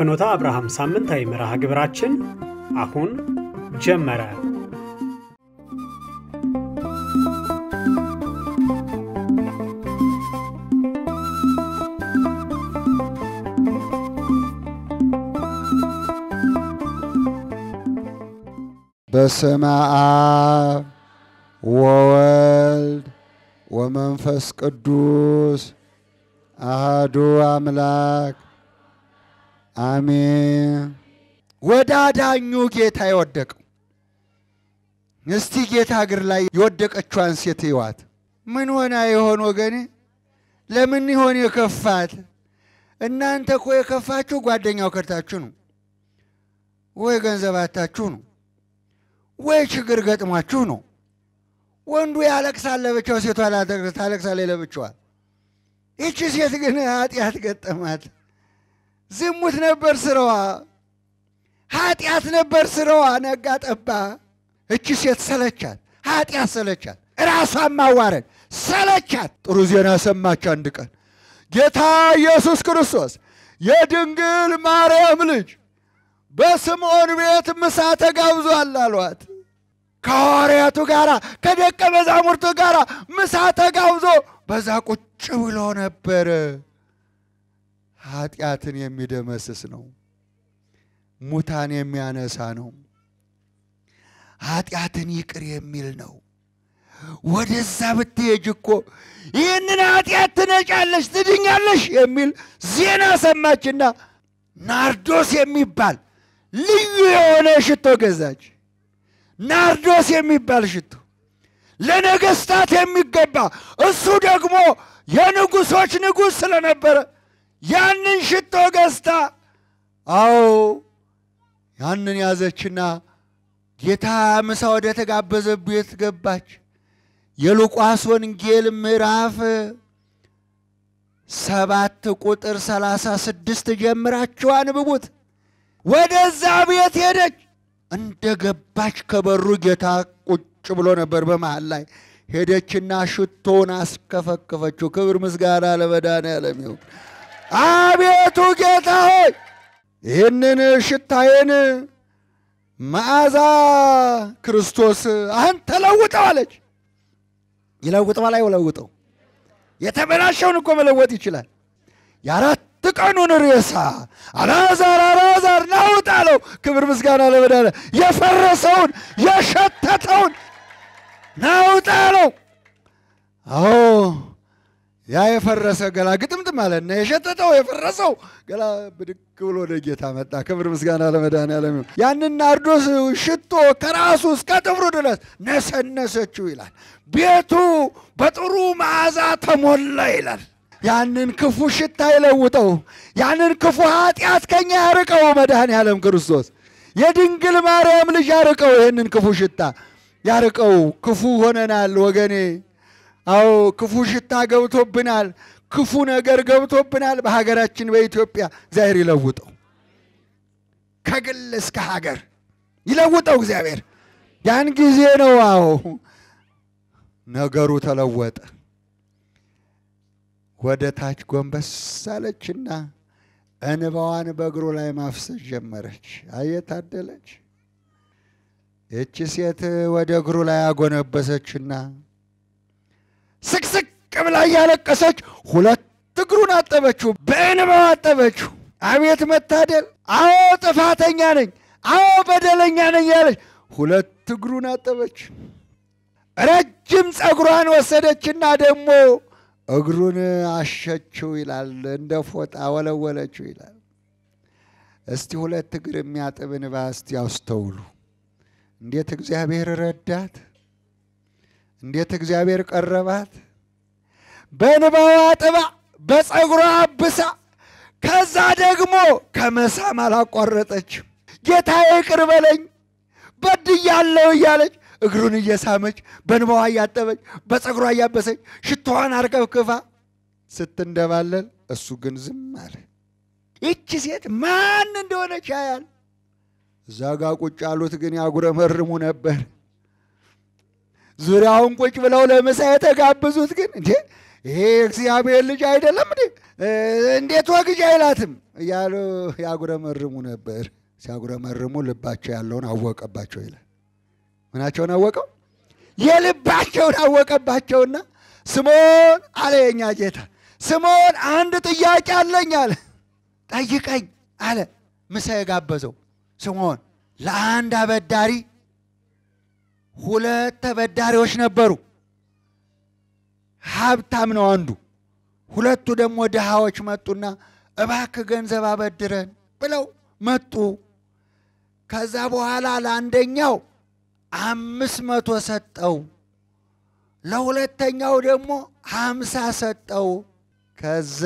የፍኖተ አብርሃም ሳምንታዊ መርሃ ግብራችን አሁን ጀመረ። በስመ አብ ወወልድ ወመንፈስ ቅዱስ አሃዱ አምላክ አሜን። ወደ አዳኙ ጌታ የወደቀው እስቲ ጌታ እግር ላይ የወደቀችዋን ሴት ይዋት። ምን ሆና የሆን ወገኔ? ለምን ይሆን የከፋት? እናንተ እኮ የከፋችሁ ጓደኛው ከድታችሁ ነው፣ ወይ ገንዘብ አታችሁ ነው፣ ወይ ችግር ገጥሟችሁ ነው። ወንዱ ያለቅሳል ለብቻው፣ ሴቷ ታለቅሳለች ለብቻዋ። ይቺ ሴት ግን ኃጢአት ገጠማት። ዝሙት ነበር ስራዋ፣ ኃጢአት ነበር ስራዋ። ነጋ ጠባ። እቺ ሴት ሰለቻት፣ ኃጢአት ሰለቻት፣ ራሷን ማዋረድ ሰለቻት። ጥሩ ዜና ሰማች። አንድ ቀን ጌታ ኢየሱስ ክርስቶስ የድንግል ማርያም ልጅ በስምዖን ቤት ምሳ ተጋብዟል አሏት። ከሐዋርያቱ ጋር ከደቀ መዛሙርቱ ጋር ምሳ ተጋብዞ በዛ ቁጭ ብሎ ነበረ። ኃጢአትን የሚደመስስ ነው። ሙታን የሚያነሳ ነው። ኃጢአትን ይቅር የሚል ነው። ወደዛ ብትሄጅ እኮ ይህንን ኃጢአት ትነጫለሽ፣ ትድኛለሽ የሚል ዜና ሰማችና ናርዶስ የሚባል ልዩ የሆነ ሽቶ ገዛች። ናርዶስ የሚባል ሽቶ ለነገስታት የሚገባ እሱ ደግሞ የንጉሶች ንጉሥ ስለነበረ ያንን ሽቶ ገዝታ፣ አዎ ያንን ያዘችና ጌታ ምሳ ወደ ተጋበዘ ቤት ገባች። የሉቃስ ወንጌል ምዕራፍ ሰባት ቁጥር ሰላሳ ስድስት ጀምራችሁ አንብቡት። ወደዛ ቤት ሄደች። እንደ ገባች ከበሩ ጌታ ቁጭ ብሎ ነበር በመሃል ላይ። ሄደችና ሽቶውን አስከፈከፈችው። ክብር ምስጋና ለመድኃኔዓለም ይሁን። አቤቱ ጌታ ሆይ ይህንን ሽታዬን መዓዛ ክርስቶስ አንተ ለውጠው አለች። ይለውጠዋል አይለውጠው? የተበላሸውን እኮ መለወጥ ይችላል። የአራት ቀኑን ሬሳ አልዓዛር አልዓዛር ናውጥ አለው። ክብር ምስጋና ለመድኃኒዓለም። የፈረሰውን የሸተተውን ናውጥ አለው። አዎ ያ የፈረሰ ገላ ግጥምጥም አለና የሸተተው የፈረሰው ገላ ብድግ ብሎ ወደ ጌታ መጣ። ክብር ምስጋና ለመድኃኒዓለም። ያንን ናርዶስ ሽቶ ከራሱ እስከ ጥፍሩ ድረስ ነሰነሰችው ይላል። ቤቱ በጥሩ መዓዛ ተሞላ ይላል። ያንን ክፉ ሽታ ይለውጠው፣ ያንን ክፉ ኃጢአት ከኛ ያርቀው መድኃኒዓለም ክርስቶስ የድንግል ማርያም ልጅ ያርቀው፣ ይህንን ክፉ ሽታ ያርቀው። ክፉ ሆነናል ወገኔ። አዎ ክፉ ሽታ ገብቶብናል፣ ክፉ ነገር ገብቶብናል በሀገራችን በኢትዮጵያ። እግዚአብሔር ይለውጠው፣ ከግል እስከ ሀገር ይለውጠው እግዚአብሔር። ያን ጊዜ ነው አዎ ነገሩ ተለወጠ። ወደ ታች ጎንበስ አለችና እንባዋን በእግሩ ላይ ማፍሰስ ጀመረች። አየታደለች ይቺ ሴት ወደ እግሩ ላይ አጎነበሰችና ስቅስቅ ብላ እያለቀሰች ሁለት እግሩን አጠበችው፣ በእንባው አጠበችው። አቤት መታደል! አዎ ጥፋተኛ ነኝ፣ አዎ በደለኛ ነኝ ያለች ሁለት እግሩን አጠበች። ረጅም ፀጉሯን ወሰደችና ደግሞ እግሩን አሸችው ይላል። እንደ ፎጣ ወለወለችው ይላል። እስቲ ሁለት እግር የሚያጥብ እንባ እስቲ ያስተውሉ። እንዴት እግዚአብሔር ረዳት! እንዴት እግዚአብሔር ቀረባት! በእንባዋ አጥባ በፀጉሯ አብሳ፣ ከዛ ደግሞ ከመሳም አላቋረጠችም። ጌታ ይቅር በለኝ በድያለሁ እያለች እግሩን እየሳመች በእንባዋ እያጠበች በፀጉሯ እያበሰች ሽቶዋን አርከፍክፋ ስትንደባለል፣ እሱ ግን ዝም አለ። ይቺ ሴት ማን እንደሆነች ያያል። እዛ ጋ ቁጭ ያሉት ግን ያጉረመርሙ ነበር። ዙሪያውን ቁጭ ብለው ለምሳ የተጋበዙት ግን እንዴ ይሄ የእግዚአብሔር ልጅ አይደለም እንዴ? እንዴት ወግጅ አይላትም እያሉ ያጉረመርሙ ነበር። ሲያጉረመርሙ ልባቸው ያለውን አወቀባቸው ይላል። ምናቸውን አወቀው? የልባቸውን አወቀባቸውና ስምዖን አለ የኛ ጌታ፣ ስምዖን አንድ ጥያቄ አለኝ አለ። ጠይቀኝ አለ። ምሳ የጋበዘው ስምዖን ለአንድ አበዳሪ ሁለት ተበዳሪዎች ነበሩ። ሀብታም ነው አንዱ፣ ሁለቱ ደግሞ ድሃዎች መጡና እባክህ ገንዘብ አበድረን ብለው መጡ። ከዛ በኋላ ለአንደኛው አምስት መቶ ሰጠው፣ ለሁለተኛው ደግሞ ሀምሳ ሰጠው። ከዛ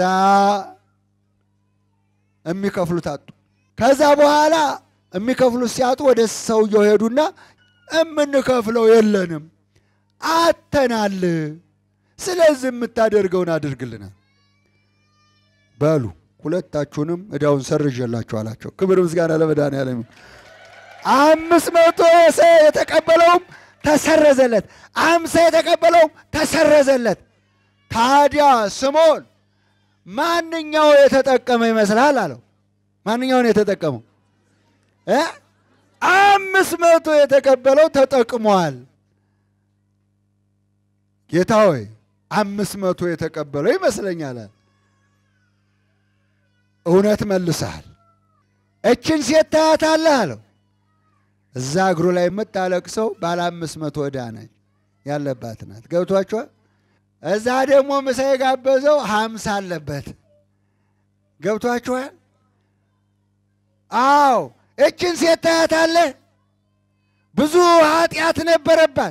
የሚከፍሉት አጡ። ከዛ በኋላ የሚከፍሉት ሲያጡ ወደ ሰውየው ሄዱና የምንከፍለው የለንም አተናል፣ ስለዚህ የምታደርገውን አድርግልናል። በሉ ሁለታችሁንም ዕዳውን ሰርዤላችሁ አላቸው። ክብር ምስጋና ለመድኃኒዓለም። አምስት መቶ የተቀበለውም ተሰረዘለት፣ አምሳ የተቀበለውም ተሰረዘለት። ታዲያ ስምዖን ማንኛው የተጠቀመ ይመስልሃል አለው። ማንኛውን የተጠቀመው እ አምስት መቶ የተቀበለው ተጠቅሟል። ጌታ ሆይ አምስት መቶ የተቀበለው ይመስለኛል። እውነት መልሰሃል። እችን ሴት ታያታለህ አለው። እዛ እግሩ ላይ የምታለቅሰው ባለ አምስት መቶ ዕዳ ነች ያለባት ናት። ገብቷችኋል? እዛ ደግሞ ምሳ የጋበዘው ሀምሳ አለበት። ገብቷችኋል? አዎ እችን ሴት ታያታለህ። ብዙ ኃጢአት ነበረባት።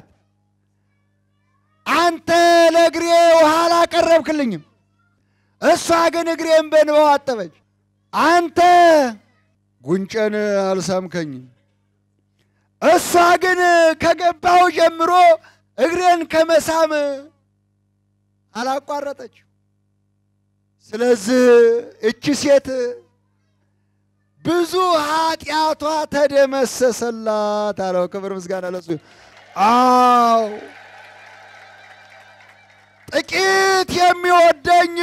አንተ ለእግሬ ውሃ አላቀረብክልኝም፣ እሷ ግን እግሬን በንባው አጠበች። አንተ ጉንጨን አልሳምከኝም፣ እሷ ግን ከገባው ጀምሮ እግሬን ከመሳም አላቋረጠች። ስለዚህ እቺ ሴት ብዙ ኃጢአቷ ተደመሰሰላት አለው። ክብር ምስጋና ለሱ። አዎ ጥቂት የሚወደኝ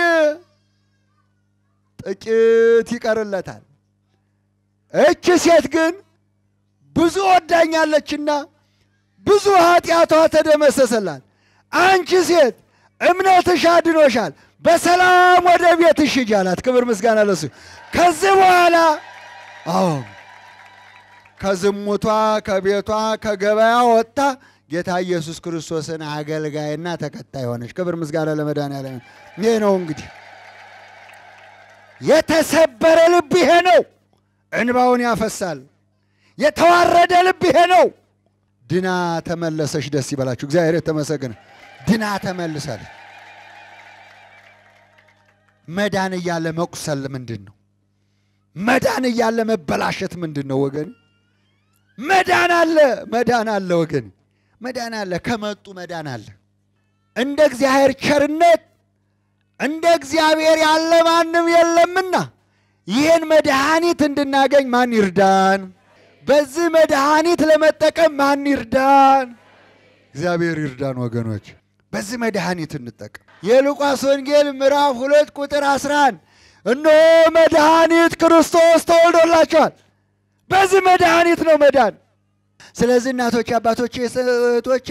ጥቂት ይቀርለታል። እቺ ሴት ግን ብዙ ወዳኛለችና ብዙ ኃጢአቷ ተደመሰሰላት። አንቺ ሴት እምነትሽ አድኖሻል፣ በሰላም ወደ ቤትሽ ሂጂ አላት። ክብር ምስጋና ለሱ። ከዚህ በኋላ አዎ ከዝሙቷ ከቤቷ ከገበያ ወጥታ ጌታ ኢየሱስ ክርስቶስን አገልጋይና ተከታይ ሆነች። ክብር ምስጋና ለመድኃኒዓለም። ይሄ ነው እንግዲህ የተሰበረ ልብ ይሄ ነው፣ እንባውን ያፈሳል። የተዋረደ ልብ ይሄ ነው። ድና ተመለሰች። ደስ ይበላችሁ። እግዚአብሔር የተመሰገነ። ድና ተመልሳለች። መዳን እያለ መቁሰል ምንድን ነው? መዳን እያለ መበላሸት ምንድን ነው ወገን? መዳን አለ፣ መዳን አለ ወገን፣ መዳን አለ። ከመጡ መዳን አለ። እንደ እግዚአብሔር ቸርነት እንደ እግዚአብሔር ያለ ማንም የለምና ይህን መድኃኒት እንድናገኝ ማን ይርዳን? በዚህ መድኃኒት ለመጠቀም ማን ይርዳን? እግዚአብሔር ይርዳን ወገኖች። በዚህ መድኃኒት እንጠቀም። የሉቃስ ወንጌል ምዕራፍ ሁለት ቁጥር 11 እነሆ መድኃኒት ክርስቶስ ተወልዶላቸዋል። በዚህ መድኃኒት ነው መዳን። ስለዚህ እናቶቼ፣ አባቶቼ፣ እህቶቼ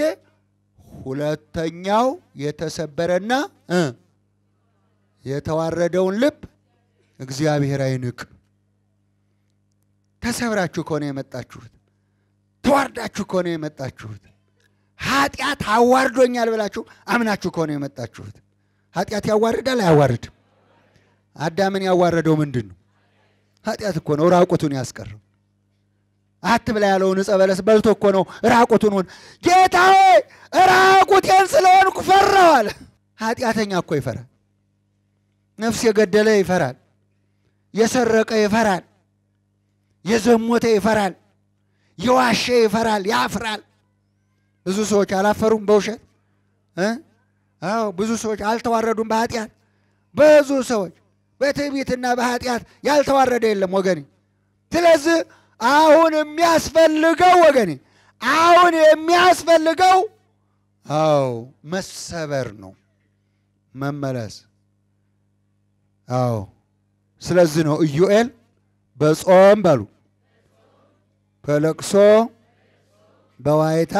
ሁለተኛው የተሰበረና እ የተዋረደውን ልብ እግዚአብሔር አይንቅ። ተሰብራችሁ ከሆነ የመጣችሁት፣ ተዋርዳችሁ ከሆነ የመጣችሁት፣ ኃጢአት አዋርዶኛል ብላችሁ አምናችሁ ከሆነ የመጣችሁት፣ ኃጢአት ያዋርዳል አያዋርድም? አዳምን ያዋረደው ምንድን ነው? ኃጢአት እኮ ነው ራቁቱን ያስቀረው። አትብላ ያለውን ዕፀ በለስ በልቶ እኮ ነው ራቁቱን ሆን ጌታ ሆይ ራቁቴን ስለሆንኩ ፈራሁ አለ። ኃጢአተኛ እኮ ይፈራል። ነፍስ የገደለ ይፈራል። የሰረቀ ይፈራል። የዘሞተ ይፈራል። የዋሸ ይፈራል፣ ያፍራል። ብዙ ሰዎች አላፈሩም በውሸት እ አዎ ብዙ ሰዎች አልተዋረዱም በኃጢአት ብዙ ሰዎች በትዕቢትና በኃጢአት ያልተዋረደ የለም ወገኔ። ስለዚህ አሁን የሚያስፈልገው ወገኔ አሁን የሚያስፈልገው አዎ መሰበር ነው፣ መመለስ አዎ ስለዚህ ነው ኢዩኤል በጾም በሉ በለቅሶ በዋይታ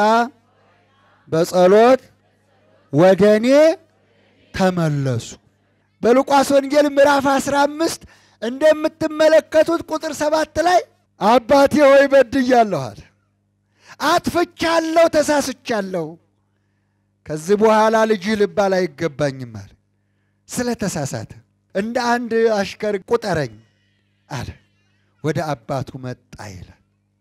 በጸሎት ወደ እኔ ተመለሱ። በሉቃስ ወንጌል ምዕራፍ 15 እንደምትመለከቱት ቁጥር ሰባት ላይ አባቴ ሆይ በድያለሁ አለ። አጥፍቻለሁ፣ ተሳስቻለሁ። ከዚህ በኋላ ልጅህ ልባል አይገባኝም አለ። ስለ ተሳሳተ እንደ አንድ አሽከር ቁጠረኝ አለ። ወደ አባቱ መጣ ይላል።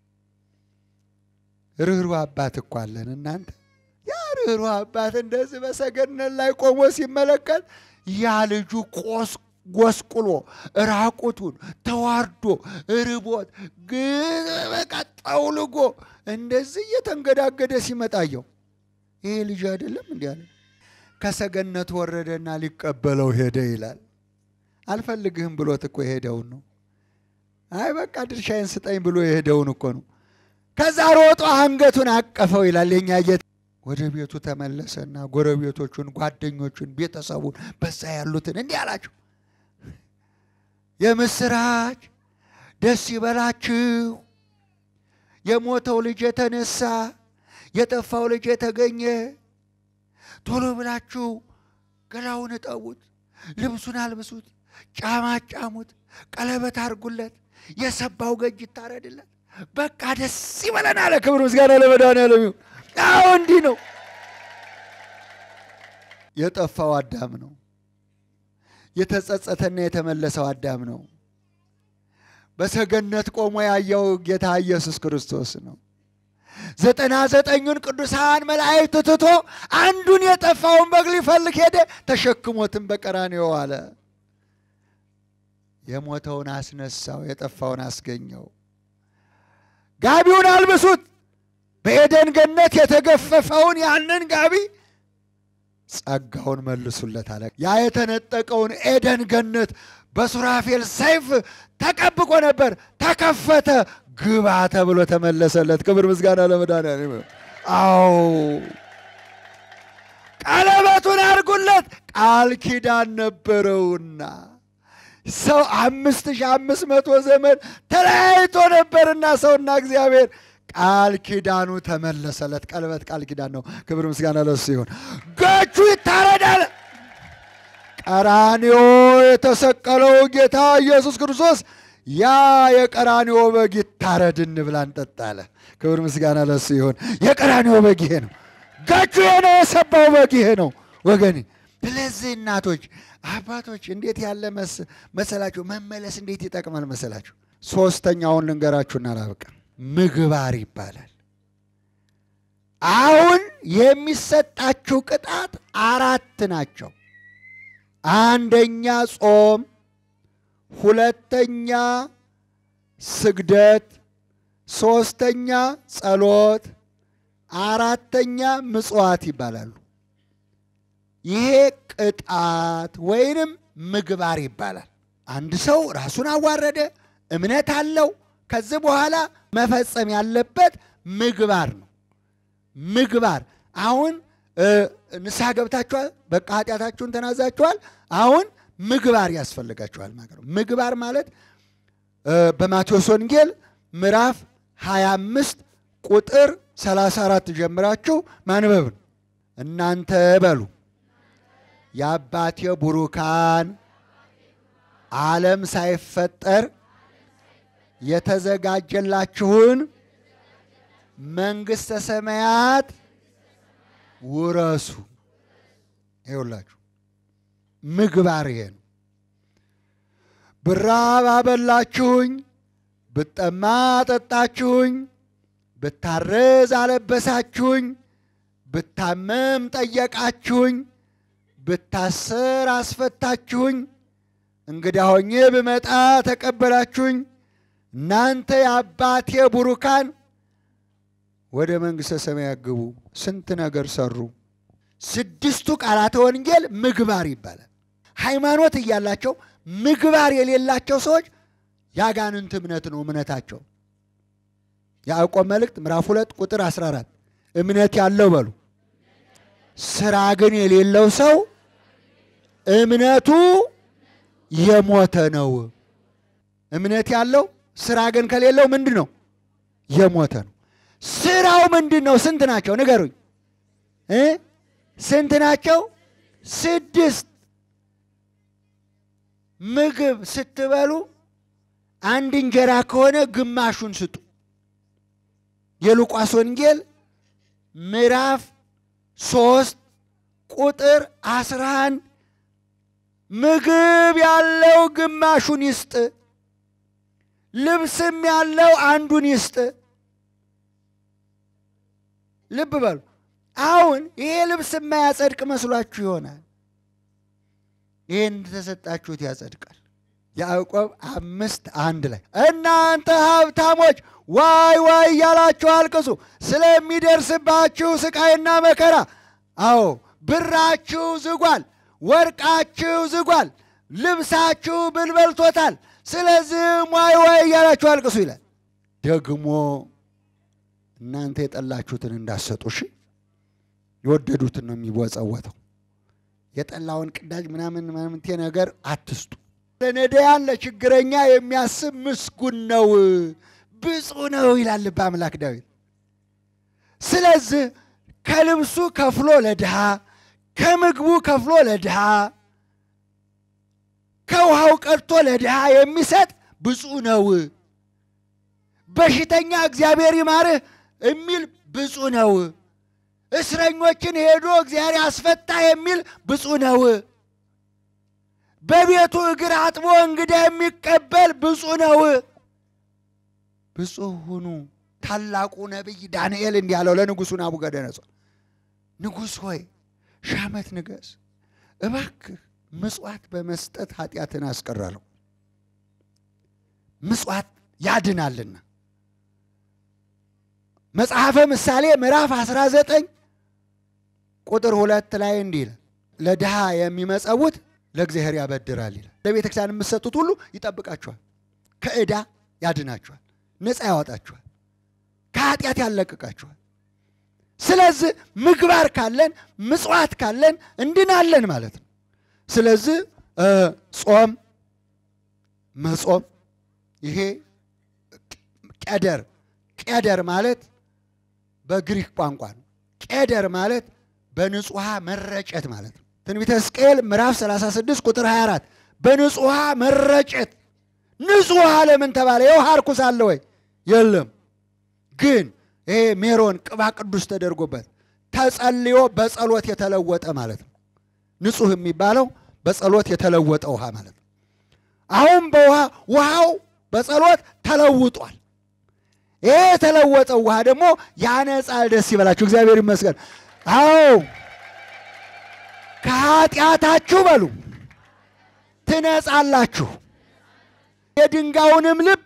ርኅሩህ አባት እኮ አለን እናንተ። ያ ርኅሩህ አባት እንደዚህ በሰገነት ላይ ቆሞ ሲመለከት ያ ልጁ ቆስ ጎስቁሎ ራቁቱን ተዋርዶ ርቦት ግን በቃ ጠውልጎ እንደዚህ እየተንገዳገደ ሲመጣየው ይሄ ልጅ አይደለም እንዲ አለ። ከሰገነት ወረደና ሊቀበለው ሄደ ይላል። አልፈልግህም ብሎት እኮ የሄደውን ነው። አይ በቃ ድርሻዬን ስጠኝ ብሎ የሄደውን እኮ ነው። ከዛ ሮጦ አንገቱን አቀፈው ይላል የኛ ጌታ። ወደ ቤቱ ተመለሰና ጎረቤቶቹን፣ ጓደኞቹን፣ ቤተሰቡን በዛ ያሉትን እንዲህ አላቸው፣ የምስራች ደስ ይበላችሁ፣ የሞተው ልጅ የተነሳ የጠፋው ልጅ የተገኘ፣ ቶሎ ብላችሁ ገላውን እጠቡት፣ ልብሱን አልብሱት፣ ጫማ ጫሙት፣ ቀለበት አድርጉለት፣ የሰባው ገጅ ይታረድለት። በቃ ደስ ይበለን አለ። ክብር ምስጋና ለመድኃኒዓለም ይሁን። አዎ እንዲህ ነው። የጠፋው አዳም ነው። የተጸጸተና የተመለሰው አዳም ነው። በሰገነት ቆሞ ያየው ጌታ ኢየሱስ ክርስቶስ ነው። ዘጠና ዘጠኙን ቅዱሳን መላእክት ትቶ አንዱን የጠፋውን በግ ሊፈልግ ሄደ። ተሸክሞትም በቀራንዮ አለ። የሞተውን አስነሳው፣ የጠፋውን አስገኘው። ጋቢውን አልብሱት። በኤደን ገነት የተገፈፈውን ያንን ጋቢ ጸጋውን መልሱለት አለ። ያ የተነጠቀውን ኤደን ገነት በሱራፌል ሰይፍ ተጠብቆ ነበር። ተከፈተ፣ ግባ ተብሎ ተመለሰለት። ክብር ምስጋና ለመድኃኒዓለም። አዎ ቀለበቱን አድርጉለት፣ ቃል ኪዳን ነበረውና ሰው አምስት ሺህ አምስት መቶ ዘመን ተለያይቶ ነበርና ሰውና እግዚአብሔር ቃል ኪዳኑ ተመለሰለት። ቀለበት ቃል ኪዳን ነው። ክብር ምስጋና ለሱ ይሁን። ገቹ ይታረዳል። ቀራንዮ የተሰቀለው ጌታ ኢየሱስ ክርስቶስ ያ የቀራንዮ በግ ይታረድ እንብላ እንጠጣ አለ። ክብር ምስጋና ለሱ ይሁን። የቀራንዮ በግ ይሄ ነው። ገቹ ይሄ ነው። የሰባው በግ ይሄ ነው ወገኔ። ስለዚህ እናቶች፣ አባቶች እንዴት ያለ መሰላችሁ መመለስ እንዴት ይጠቅማል መሰላችሁ። ሶስተኛውን ልንገራችሁና ላብቃ። ምግባር ይባላል። አሁን የሚሰጣችሁ ቅጣት አራት ናቸው። አንደኛ ጾም፣ ሁለተኛ ስግደት፣ ሶስተኛ ጸሎት፣ አራተኛ ምጽዋት ይባላሉ። ይሄ ቅጣት ወይንም ምግባር ይባላል። አንድ ሰው ራሱን አዋረደ፣ እምነት አለው። ከዚህ በኋላ መፈጸም ያለበት ምግባር ነው። ምግባር አሁን ንስሐ ገብታችኋል፣ በቃ ኃጢአታችሁን ተናዛችኋል። አሁን ምግባር ያስፈልጋችኋል ማለት ነው። ምግባር ማለት በማቴዎስ ወንጌል ምዕራፍ 25 ቁጥር 34 ጀምራችሁ ማንበብ ነው። እናንተ በሉ የአባቴ ቡሩካን ዓለም ሳይፈጠር የተዘጋጀላችሁን መንግሥተ ሰማያት ውረሱ። ይኸውላችሁ ምግባር ይሄ ነው። ብራብ አበላችሁኝ፣ ብጠማ አጠጣችሁኝ፣ ብታረዝ አለበሳችሁኝ፣ ብታመም ጠየቃችሁኝ፣ ብታሰር አስፈታችሁኝ፣ እንግዳ ሆኜ ብመጣ ተቀበላችሁኝ። እናንተ የአባቴ ቡሩካን ወደ መንግሥተ ሰማያት ግቡ። ስንት ነገር ሰሩ። ስድስቱ ቃላተ ወንጌል ምግባር ይባላል። ሃይማኖት እያላቸው ምግባር የሌላቸው ሰዎች የአጋንንት እምነት ነው እምነታቸው። ያዕቆብ መልእክት ምዕራፍ ሁለት ቁጥር 14 እምነት ያለው በሉ ስራ ግን የሌለው ሰው እምነቱ የሞተ ነው። እምነት ያለው ስራ ግን ከሌለው ምንድን ነው? የሞተ ነው። ስራው ምንድን ነው? ስንት ናቸው? ንገሩኝ እ ስንት ናቸው? ስድስት። ምግብ ስትበሉ አንድ እንጀራ ከሆነ ግማሹን ስጡ። የሉቃስ ወንጌል ምዕራፍ ሶስት ቁጥር አስራ አንድ ምግብ ያለው ግማሹን ይስጥ፣ ልብስም ያለው አንዱን ይስጥ። ልብ በሉ። አሁን ይሄ ልብስ የማያጸድቅ መስሏችሁ ይሆናል። ይህን ተሰጣችሁት ያጸድቃል። ያዕቆብ አምስት አንድ ላይ እናንተ ሀብታሞች ዋይ ዋይ እያላችሁ አልቅሱ ስለሚደርስባችሁ ስቃይና መከራ። አዎ ብራችሁ ዝጓል፣ ወርቃችሁ ዝጓል፣ ልብሳችሁ ብል በልቶታል። ስለዚህም ዋይ ዋይ እያላችሁ አልቅሱ ይላል። ደግሞ እናንተ የጠላችሁትን እንዳሰጡ እሺ። የወደዱትን ነው የሚወጸወተው። የጠላውን ቅዳጅ ምናምን ምናምንቴ ነገር አትስጡ። ለነዳያን ለችግረኛ የሚያስብ ምስጉን ነው ብፁዕ ነው ይላል ልበ አምላክ ዳዊት። ስለዚህ ከልብሱ ከፍሎ ለድሃ፣ ከምግቡ ከፍሎ ለድሃ፣ ከውሃው ቀድቶ ለድሃ የሚሰጥ ብፁዕ ነው። በሽተኛ እግዚአብሔር ይማርህ የሚል ብፁዕ ነው። እስረኞችን ሄዶ እግዚአብሔር ያስፈታ የሚል ብፁዕ ነው። በቤቱ እግር አጥቦ እንግዳ የሚቀበል ብፁዕ ነው። ብፁዕ ሁኑ። ታላቁ ነቢይ ዳንኤል እንዲህ አለው ለንጉሡ ናቡከደነፆር፣ ንጉሥ ሆይ ሺህ ዓመት ንገስ፣ እባክህ ምጽዋት በመስጠት ኃጢአትን አስቀራለሁ። ምጽዋት ያድናልና። መጽሐፈ ምሳሌ ምዕራፍ 19 ቁጥር ሁለት ላይ እንዲህ ይላል፣ ለድሃ የሚመጸውት ለእግዚአብሔር ያበድራል ይላል። ለቤተ ክርስቲያን የምትሰጡት ሁሉ ይጠብቃችኋል፣ ከዕዳ ያድናችኋል፣ ነፃ ያወጣችኋል፣ ከኃጢአት ያለቅቃችኋል። ስለዚህ ምግባር ካለን ምጽዋት ካለን እንድናለን ማለት ነው። ስለዚህ ጾም መጾም ይሄ ቄደር ቄደር ማለት በግሪክ ቋንቋ ነው። ቄደር ማለት በንጹሕ ውሃ መረጨት ማለት ነው። ትንቢተ ሕዝቅኤል ምዕራፍ 36 ቁጥር 24 በንጹሕ ውሃ መረጨት። ንጹሕ ውሃ ለምን ተባለ? የውሃ ርኩስ አለ ወይ? የለም። ግን ይሄ ሜሮን ቅባ ቅዱስ ተደርጎበት ተጸልዮ በጸሎት የተለወጠ ማለት ነው። ንጹሕ የሚባለው በጸሎት የተለወጠ ውሃ ማለት ነው። አሁን በውሃ ውሃው በጸሎት ተለውጧል። ይሄ የተለወጠው ውሃ ደግሞ ያነጻል። ደስ ይበላችሁ፣ እግዚአብሔር ይመስገን። አዎ ከኃጢአታችሁ በሉ ትነጻላችሁ፣ የድንጋዩንም ልብ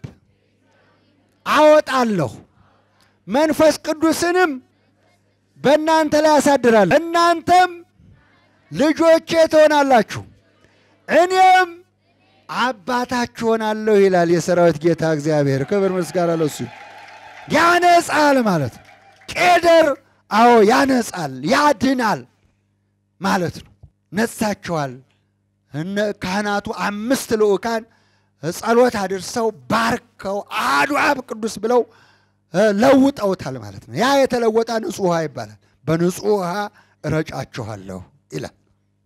አወጣለሁ፣ መንፈስ ቅዱስንም በእናንተ ላይ አሳድራለሁ፣ እናንተም ልጆቼ ትሆናላችሁ፣ እኔም አባታችሁ ሆናለሁ ይላል የሰራዊት ጌታ እግዚአብሔር። ክብር ምስጋና ለሱ። ያነጻል ማለት ነው። ቄደር አዎ ያነጻል፣ ያድናል ማለት ነው። ነጻቸዋል። እነ ካህናቱ አምስት ልዑካን ጸሎት አድርሰው ባርከው አሐዱ አብ ቅዱስ ብለው ለውጠውታል ማለት ነው። ያ የተለወጠ ንጹሕ ውሃ ይባላል። በንጹሕ ውሃ እረጫችኋለሁ ይላል።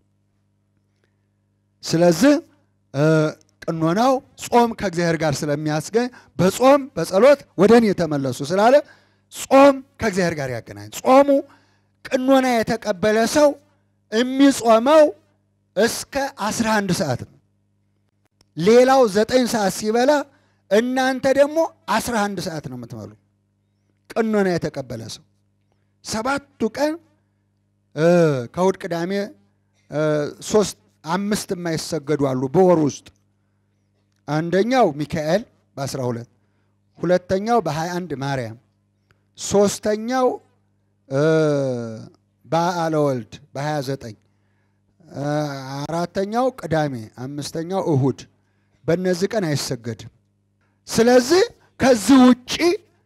ስለዚህ ቅኖናው ጾም ከእግዚአብሔር ጋር ስለሚያስገኝ በጾም በጸሎት ወደ እኔ የተመለሱ ስላለ ጾም ከእግዚአብሔር ጋር ያገናኝ። ጾሙ ቅኖና የተቀበለ ሰው የሚጾመው እስከ 11 ሰዓት ነው። ሌላው ዘጠኝ ሰዓት ሲበላ እናንተ ደግሞ 11 ሰዓት ነው የምትበሉ። ቅኖና የተቀበለ ሰው ሰባቱ ቀን ከእሑድ ቅዳሜ ሶስት አምስት የማይሰገዱ አሉ በወር ውስጥ አንደኛው ሚካኤል በ12 ሁለተኛው በ21 ማርያም ሶስተኛው በዓለ ወልድ በ29 አራተኛው ቅዳሜ አምስተኛው እሁድ በእነዚህ ቀን አይሰገድም። ስለዚህ ከዚህ ውጪ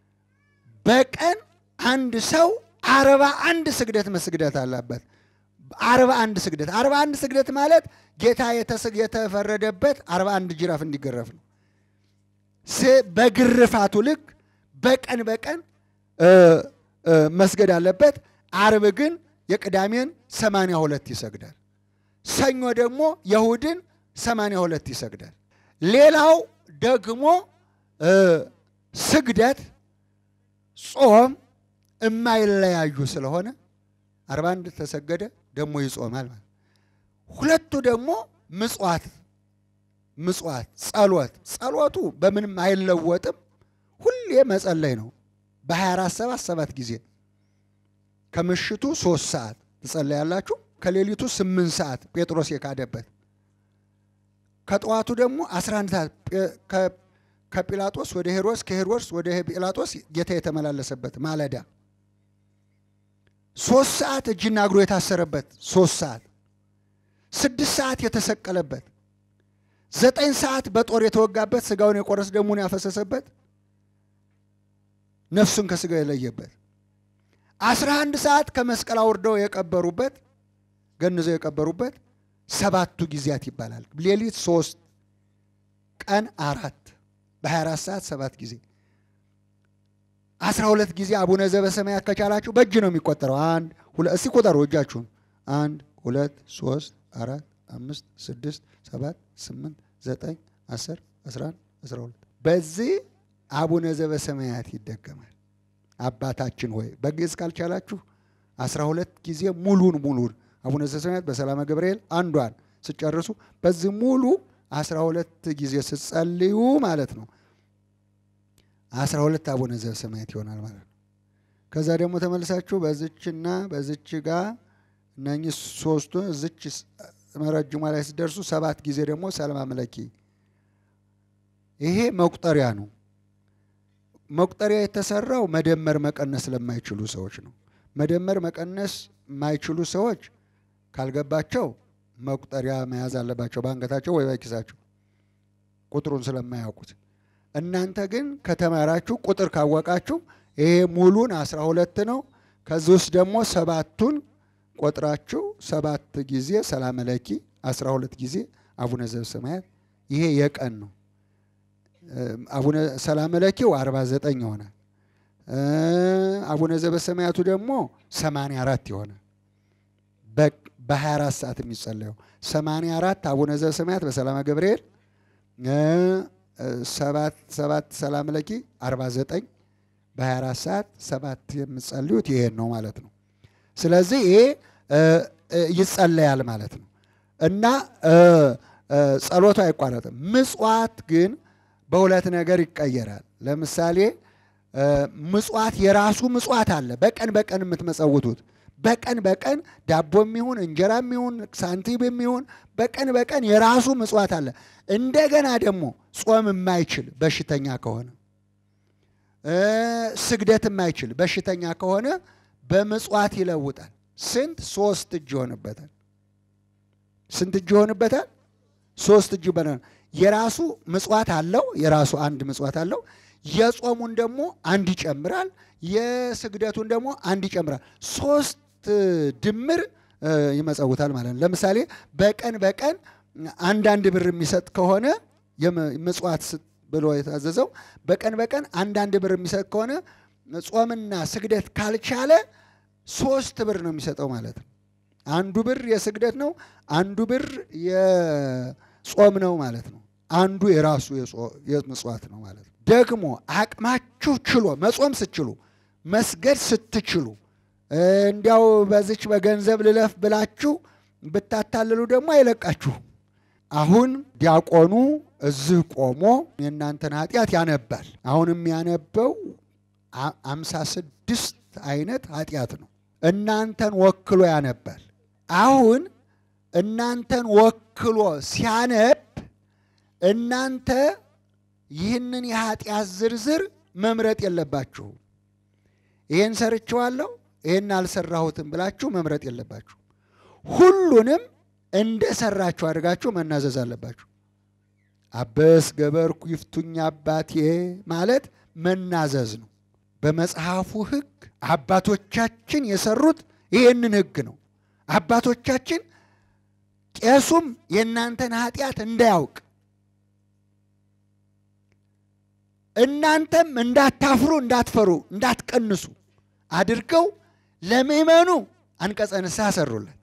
በቀን አንድ ሰው አርባ አንድ ስግደት መስግደት አለበት። አርባ አንድ ስግደት አርባ አንድ ስግደት ማለት ጌታ የተስ- የተፈረደበት አርባ አንድ ጅራፍ እንዲገረፍ ነው። ስ- በግርፋቱ ልክ በቀን በቀን እ፣ እ፣ መስገድ አለበት። አርብ ግን የቅዳሜን ሰማንያ ሁለት ይሰግዳል። ሰኞ ደግሞ የእሁድን ሰማንያ ሁለት ይሰግዳል። ሌላው ደግሞ እ፣ ስግደት፣ ጾም የማይለያዩ ስለሆነ አርባ አንድ ተሰገደ ደግሞ ይጾማል ማለት ሁለቱ ደግሞ ምጽዋት ምጽዋት ጸሎት ጸሎቱ በምንም አይለወጥም። ሁሌ መጸለይ ነው። በ24 ሰባት ሰባት ጊዜ ከምሽቱ ሶስት ሰዓት ትጸለያላችሁ። ከሌሊቱ ስምንት ሰዓት ጴጥሮስ የካደበት ከጠዋቱ ደግሞ 11 ሰዓት ጴ- ከ- ከጲላጦስ ወደ ሄሮድስ ከሄሮድስ ወደ ጲላጦስ ጌታ የተመላለሰበት ማለዳ ሶስት ሰዓት እጅና እግሩ የታሰረበት ሶስት ሰዓት ስድስት ሰዓት የተሰቀለበት ዘጠኝ ሰዓት በጦር የተወጋበት ስጋውን የቆረስ ደሙን ያፈሰሰበት ነፍሱን ከስጋው የለየበት አስራ አንድ ሰዓት ከመስቀል አውርደው የቀበሩበት ገንዘው የቀበሩበት ሰባቱ ጊዜያት ይባላል። ሌሊት ሶስት ቀን አራት በ24 ሰዓት ሰባት ጊዜ አስራ ሁለት ጊዜ አቡነ ዘበሰማያት ከቻላችሁ በእጅ ነው የሚቆጠረው። አንድ ሁለት እስቲ ቁጠሩ እጃችሁን። አንድ ሁለት ሶስት አራት አምስት ስድስት ሰባት ስምንት ዘጠኝ አስር አስራ አንድ አስራ ሁለት በዚህ አቡነ ዘበሰማያት ይደገማል። አባታችን ሆይ በግዕዝ ካልቻላችሁ አስራ ሁለት ጊዜ ሙሉን ሙሉን አቡነ ዘበሰማያት በሰላመ ገብርኤል አንዷን ስጨርሱ በዚህ ሙሉ አስራ ሁለት ጊዜ ስትጸልዩ ማለት ነው አስራ ሁለት አቡነ ዘበሰማያት ይሆናል ማለት ነው። ከዛ ደግሞ ተመልሳችሁ በዝችና በዝች ጋር እነኚህ ሶስቱ እዝች መረጅሟ ላይ ሲደርሱ ሰባት ጊዜ ደግሞ ሰላም አምለኪ። ይሄ መቁጠሪያ ነው። መቁጠሪያ የተሰራው መደመር መቀነስ ለማይችሉ ሰዎች ነው። መደመር መቀነስ የማይችሉ ሰዎች ካልገባቸው መቁጠሪያ መያዝ አለባቸው በአንገታቸው ወይ በኪሳቸው ቁጥሩን ስለማያውቁት። እናንተ ግን ከተማራችሁ ቁጥር ካወቃችሁ ይሄ ሙሉን አስራ ሁለት ነው። ከዚህ ውስጥ ደግሞ ሰባቱን ቆጥራችሁ ሰባት ጊዜ ሰላም ለኪ አስራ ሁለት ጊዜ አቡነ ዘበሰማያት ይሄ የቀን ነው። አቡነ ሰላም ለኪው አርባ ዘጠኝ ይሆናል። አቡነ ዘበሰማያቱ ደግሞ ሰማንያ አራት ይሆናል። በ24 ሰዓት የሚጸለየው 84 አቡነ ዘበሰማያት በሰላመ ገብርኤል ሰባት ሰባት ሰላም ለኪ 49 በ24 ሰዓት ሰባት የምጸልዩት ይሄን ነው ማለት ነው። ስለዚህ ይሄ ይጸለያል ማለት ነው እና ጸሎቱ አይቋረጥም። ምጽዋት ግን በሁለት ነገር ይቀየራል። ለምሳሌ ምጽዋት የራሱ ምጽዋት አለ። በቀን በቀን የምትመጸውቱት በቀን በቀን ዳቦም ይሁን እንጀራም ይሁን ሳንቲም የሚሆን በቀን በቀን የራሱ ምጽዋት አለ። እንደገና ደግሞ ጾም የማይችል በሽተኛ ከሆነ ስግደት የማይችል በሽተኛ ከሆነ በምጽዋት ይለውጣል። ስንት? ሶስት እጅ ይሆንበታል። ስንት እጅ ይሆንበታል? ሶስት እጅ ይሆናል። የራሱ ምጽዋት አለው። የራሱ አንድ ምጽዋት አለው። የጾሙን ደግሞ አንድ ይጨምራል። የስግደቱን ደግሞ አንድ ይጨምራል። ሶስት ድምር ይመጸውታል ማለት ነው። ለምሳሌ በቀን በቀን አንዳንድ ብር የሚሰጥ ከሆነ ምጽዋት ብሎ የታዘዘው በቀን በቀን አንዳንድ ብር የሚሰጥ ከሆነ ጾምና ስግደት ካልቻለ ሶስት ብር ነው የሚሰጠው ማለት ነው። አንዱ ብር የስግደት ነው፣ አንዱ ብር የጾም ነው ማለት ነው። አንዱ የራሱ የምጽዋት ነው ማለት ነው። ደግሞ አቅማችሁ ችሎ መጾም ስትችሉ መስገድ ስትችሉ እንዲያው በዚች በገንዘብ ልለፍ ብላችሁ ብታታልሉ ደግሞ አይለቃችሁም። አሁን ዲያቆኑ እዚህ ቆሞ የእናንተን ኃጢአት ያነባል። አሁን የሚያነበው አምሳ ስድስት አይነት ኃጢአት ነው። እናንተን ወክሎ ያነባል። አሁን እናንተን ወክሎ ሲያነብ እናንተ ይህንን የኃጢአት ዝርዝር መምረጥ የለባችሁም። ይህን ሰርችዋለሁ፣ ይህን አልሰራሁትም ብላችሁ መምረጥ የለባችሁ። ሁሉንም እንደ ሰራችሁ አድርጋችሁ መናዘዝ አለባችሁ። አበስ ገበርኩ ይፍቱኝ አባቴ ማለት መናዘዝ ነው። በመጽሐፉ ሕግ አባቶቻችን የሰሩት ይህንን ሕግ ነው። አባቶቻችን ቄሱም የእናንተን ኃጢአት እንዳያውቅ እናንተም እንዳታፍሩ፣ እንዳትፈሩ፣ እንዳትቀንሱ አድርገው ለምእመኑ አንቀጸ ንስሐ ሰሩለት።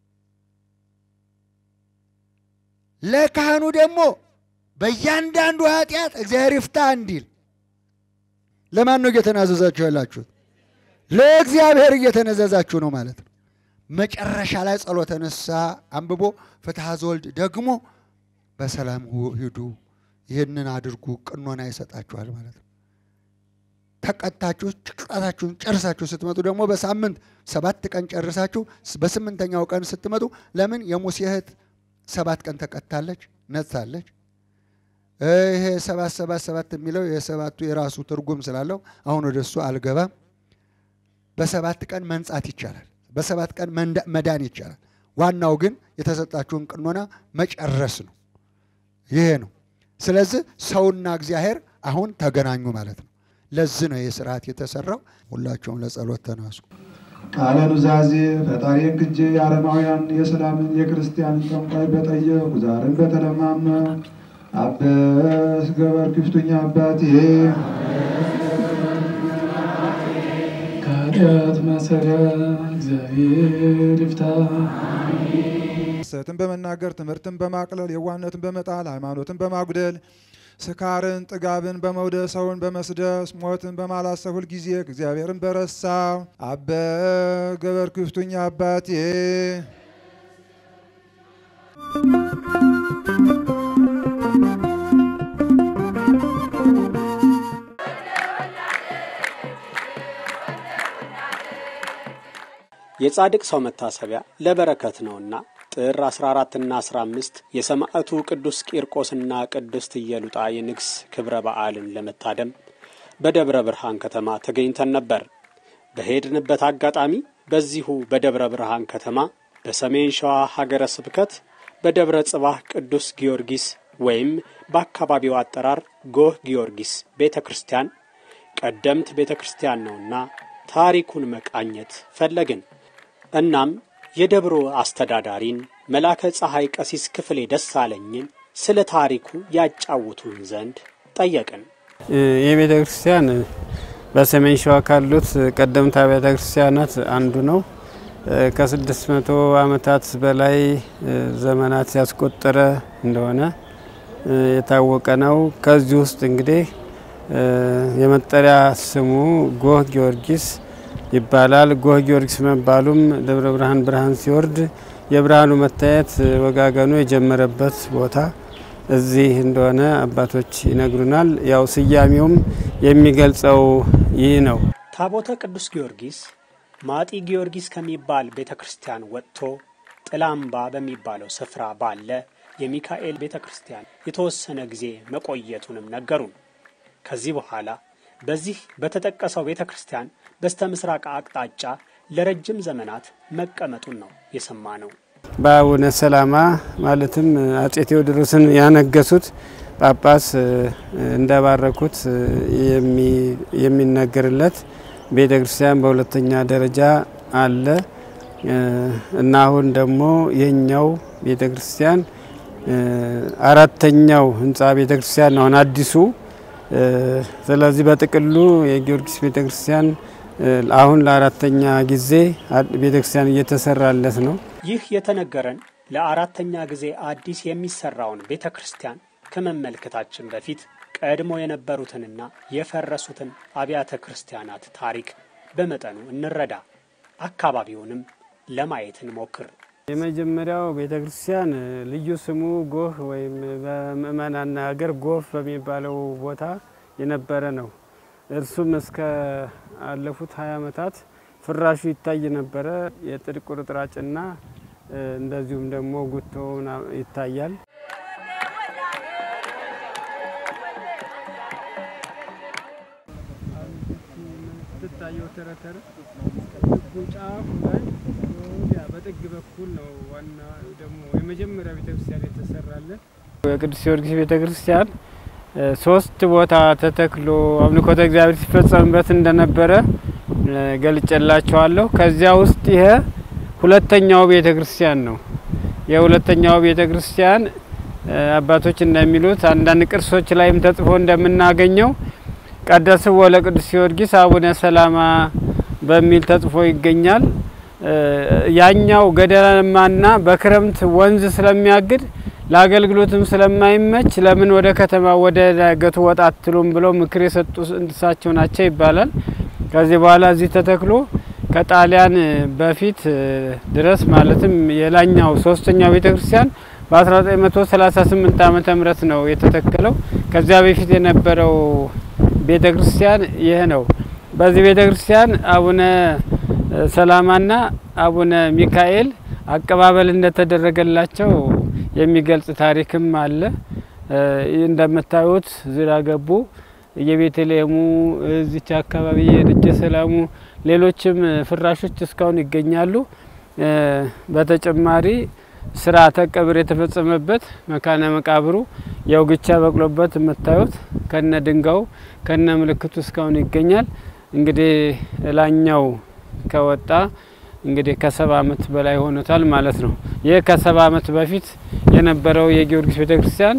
ለካህኑ ደግሞ በእያንዳንዱ ኃጢአት እግዚአብሔር ይፍታ እንዲል ለማን ነው እየተናዘዛችሁ ያላችሁት? ለእግዚአብሔር እየተነዘዛችሁ ነው ማለት ነው። መጨረሻ ላይ ጸሎተ ንስሐ አንብቦ ፍትሐ ዘወልድ ደግሞ በሰላም ሂዱ፣ ይህንን አድርጉ፣ ቅኖና ይሰጣችኋል ማለት ነው። ተቀጣችሁ ቅጣታችሁን ጨርሳችሁ ስትመጡ ደግሞ በሳምንት ሰባት ቀን ጨርሳችሁ በስምንተኛው ቀን ስትመጡ ለምን የሙሴ እህት ሰባት ቀን ተቀጣለች፣ ነጻለች። ይሄ ሰባት ሰባት ሰባት የሚለው የሰባቱ የራሱ ትርጉም ስላለው አሁን ወደ እሱ አልገባም። በሰባት ቀን መንጻት ይቻላል። በሰባት ቀን መዳን ይቻላል። ዋናው ግን የተሰጣችሁን ቅኖና መጨረስ ነው። ይሄ ነው። ስለዚህ ሰውና እግዚአብሔር አሁን ተገናኙ ማለት ነው። ለዚህ ነው ይህ ስርዓት የተሰራው። ሁላቸውም ለጸሎት ተነሱ። ቃለ ኑዛዜ ፈጣሪ ክጄ የአረማውያን የሰላምን የክርስቲያንን ጠንቋይ በጠየቁ ዛርን በተለማመ አበስ ገበር ክፍቱኛ አባቴ ከኃጢአት ማሰሪያ እግዚአብሔር ይፍታ። ሐሰትን በመናገር ትምህርትን በማቅለል የዋህነትን በመጣል ሃይማኖትን በማጉደል ስካርን ጥጋብን በመውደድ ሰውን በመስደስ ሞትን በማላሰብ ሁልጊዜ እግዚአብሔርን በረሳው አበ ገበር ክፍቱኝ አባቴ የጻድቅ ሰው መታሰቢያ ለበረከት ነውና ጥር 14ና 15 የሰማዕቱ ቅዱስ ቂርቆስና ቅድስት ኢየሉጣ የንግስ ክብረ በዓልን ለመታደም በደብረ ብርሃን ከተማ ተገኝተን ነበር። በሄድንበት አጋጣሚ በዚሁ በደብረ ብርሃን ከተማ በሰሜን ሸዋ ሀገረ ስብከት በደብረ ጽባህ ቅዱስ ጊዮርጊስ ወይም በአካባቢው አጠራር ጎህ ጊዮርጊስ ቤተ ክርስቲያን ቀደምት ቤተ ክርስቲያን ነውና ታሪኩን መቃኘት ፈለግን። እናም የደብሮ አስተዳዳሪን መላከ ፀሐይ ቀሲስ ክፍሌ ደሳለኝን ስለ ታሪኩ ያጫውቱን ዘንድ ጠየቅን። ይህ ቤተ ክርስቲያን በሰሜን ሸዋ ካሉት ቀደምት ቤተ ክርስቲያናት አንዱ ነው። ከስድስት መቶ ዓመታት በላይ ዘመናት ያስቆጠረ እንደሆነ የታወቀ ነው። ከዚህ ውስጥ እንግዲህ የመጠሪያ ስሙ ጎህ ጊዮርጊስ ይባላል። ጎህ ጊዮርጊስ መባሉም ደብረ ብርሃን ብርሃን ሲወርድ የብርሃኑ መታየት ወጋገኑ የጀመረበት ቦታ እዚህ እንደሆነ አባቶች ይነግሩናል። ያው ስያሜውም የሚገልጸው ይህ ነው። ታቦተ ቅዱስ ጊዮርጊስ ማጢ ጊዮርጊስ ከሚባል ቤተ ክርስቲያን ወጥቶ ጥላምባ በሚባለው ስፍራ ባለ የሚካኤል ቤተ ክርስቲያን የተወሰነ ጊዜ መቆየቱንም ነገሩን። ከዚህ በኋላ በዚህ በተጠቀሰው ቤተ ክርስቲያን በስተ ምስራቅ አቅጣጫ ለረጅም ዘመናት መቀመጡን ነው የሰማ ነው። በአቡነ ሰላማ ማለትም አጼ ቴዎድሮስን ያነገሱት ጳጳስ እንደባረኩት የሚነገርለት ቤተ ክርስቲያን በሁለተኛ ደረጃ አለ እና አሁን ደግሞ የኛው ቤተ ክርስቲያን አራተኛው ህንፃ ቤተ ክርስቲያን አሁን አዲሱ ስለዚህ በጥቅሉ የጊዮርጊስ ቤተ ክርስቲያን አሁን ለአራተኛ ጊዜ ቤተ ክርስቲያን እየተሰራለት ነው። ይህ የተነገረን ለአራተኛ ጊዜ አዲስ የሚሰራውን ቤተ ክርስቲያን ከመመልከታችን በፊት ቀድሞ የነበሩትንና የፈረሱትን አብያተ ክርስቲያናት ታሪክ በመጠኑ እንረዳ። አካባቢውንም ለማየት እንሞክር። የመጀመሪያው ቤተ ክርስቲያን ልዩ ስሙ ጎህ ወይም በምእመናን ሀገር ጎፍ በሚባለው ቦታ የነበረ ነው። እርሱም እስከ አለፉት ሀያ ዓመታት ፍራሹ ይታይ ነበረ። የጥድ ቁርጥራጭና እንደዚሁም ደግሞ ጉቶውን ይታያል። ትታየው ተረተረ ጫፉ ላይ በጥግ በኩል ነው። ዋና ደግሞ የመጀመሪያ ቤተክርስቲያን የተሰራለን የቅዱስ ጊዮርጊስ ቤተክርስቲያን ሶስት ቦታ ተተክሎ አምልኮተ እግዚአብሔር ሲፈጸምበት እንደነበረ ገልጨላቸዋለሁ። ከዚያ ውስጥ ይሄ ሁለተኛው ቤተ ክርስቲያን ነው። የሁለተኛው ቤተ ክርስቲያን አባቶች እንደሚሉት አንዳንድ ቅርሶች ላይም ተጽፎ እንደምናገኘው ቀደስዎ ለቅዱስ ጊዮርጊስ አቡነ ሰላማ በሚል ተጽፎ ይገኛል። ያኛው ገደላማና በክረምት ወንዝ ስለሚያግድ ለአገልግሎትም ስለማይመች ለምን ወደ ከተማ ወደ ዳገቱ ወጣ አትሉም ብለው ምክር የሰጡ እሳቸው ናቸው ይባላል። ከዚህ በኋላ እዚህ ተተክሎ ከጣሊያን በፊት ድረስ ማለትም የላኛው ሶስተኛው ቤተ ክርስቲያን በ1938 ዓመተ ምህረት ነው የተተከለው። ከዚያ በፊት የነበረው ቤተ ክርስቲያን ይህ ነው። በዚህ ቤተ ክርስቲያን አቡነ ሰላማና አቡነ ሚካኤል አቀባበል እንደተደረገላቸው የሚገልጽ ታሪክም አለ። እንደምታዩት ዙሪያ ገቡ የቤተልሔሙ እዚች አካባቢ የደጀ ሰላሙ ሌሎችም ፍራሾች እስካሁን ይገኛሉ። በተጨማሪ ስርዓተ ቀብር የተፈጸመበት መካነ መቃብሩ የውግቻ በቅሎበት የምታዩት ከነ ድንጋዩ ከነ ምልክቱ እስካሁን ይገኛል። እንግዲህ ላኛው ከወጣ እንግዲህ ከሰባ አመት በላይ ሆኖታል ማለት ነው። ይህ ከሰባ አመት በፊት የነበረው የጊዮርጊስ ቤተ ክርስቲያን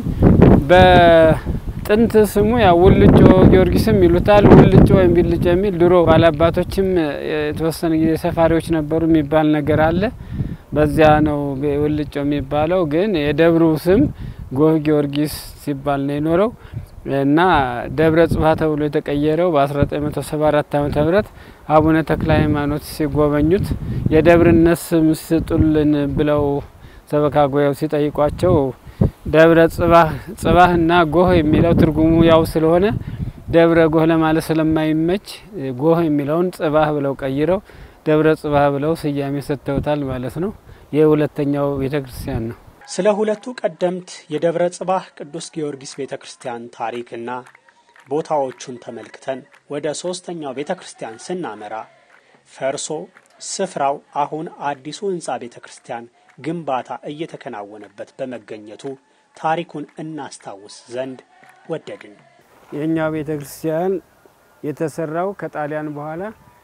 በጥንት ስሙ ያው ውልጮ ጊዮርጊስም ይሉታል። ውልጮ ወይም ቢልጮ የሚል ድሮ ባላባቶችም የተወሰነ ጊዜ ሰፋሪዎች ነበሩ የሚባል ነገር አለ። በዚያ ነው ውልጮ የሚባለው። ግን የደብሩ ስም ጎህ ጊዮርጊስ ሲባል ነው የኖረው እና ደብረ ጽባህ ተብሎ የተቀየረው በ1974 ዓመተ ምህረት አቡነ ተክለ ሃይማኖት ሲጎበኙት የደብርነት ስም ስጡልን ብለው ሰበካ ጉባኤው ሲጠይቋቸው ደብረ ጽባህ ጽባህና ጎህ የሚለው ትርጉሙ ያው ስለሆነ ደብረ ጎህ ለማለት ስለማይመች ጎህ የሚለውን ጽባህ ብለው ቀይረው ደብረ ጽባህ ብለው ስያሜ ሰጥተውታል ማለት ነው። ይህ ሁለተኛው ቤተ ክርስቲያን ነው። ስለ ሁለቱ ቀደምት የደብረ ጽባህ ቅዱስ ጊዮርጊስ ቤተ ክርስቲያን ታሪክና ቦታዎቹን ተመልክተን ወደ ሶስተኛው ቤተ ክርስቲያን ስናመራ ፈርሶ ስፍራው አሁን አዲሱ ህንፃ ቤተ ክርስቲያን ግንባታ እየተከናወነበት በመገኘቱ ታሪኩን እናስታውስ ዘንድ ወደድን። የእኛው ቤተ ክርስቲያን የተሰራው ከጣሊያን በኋላ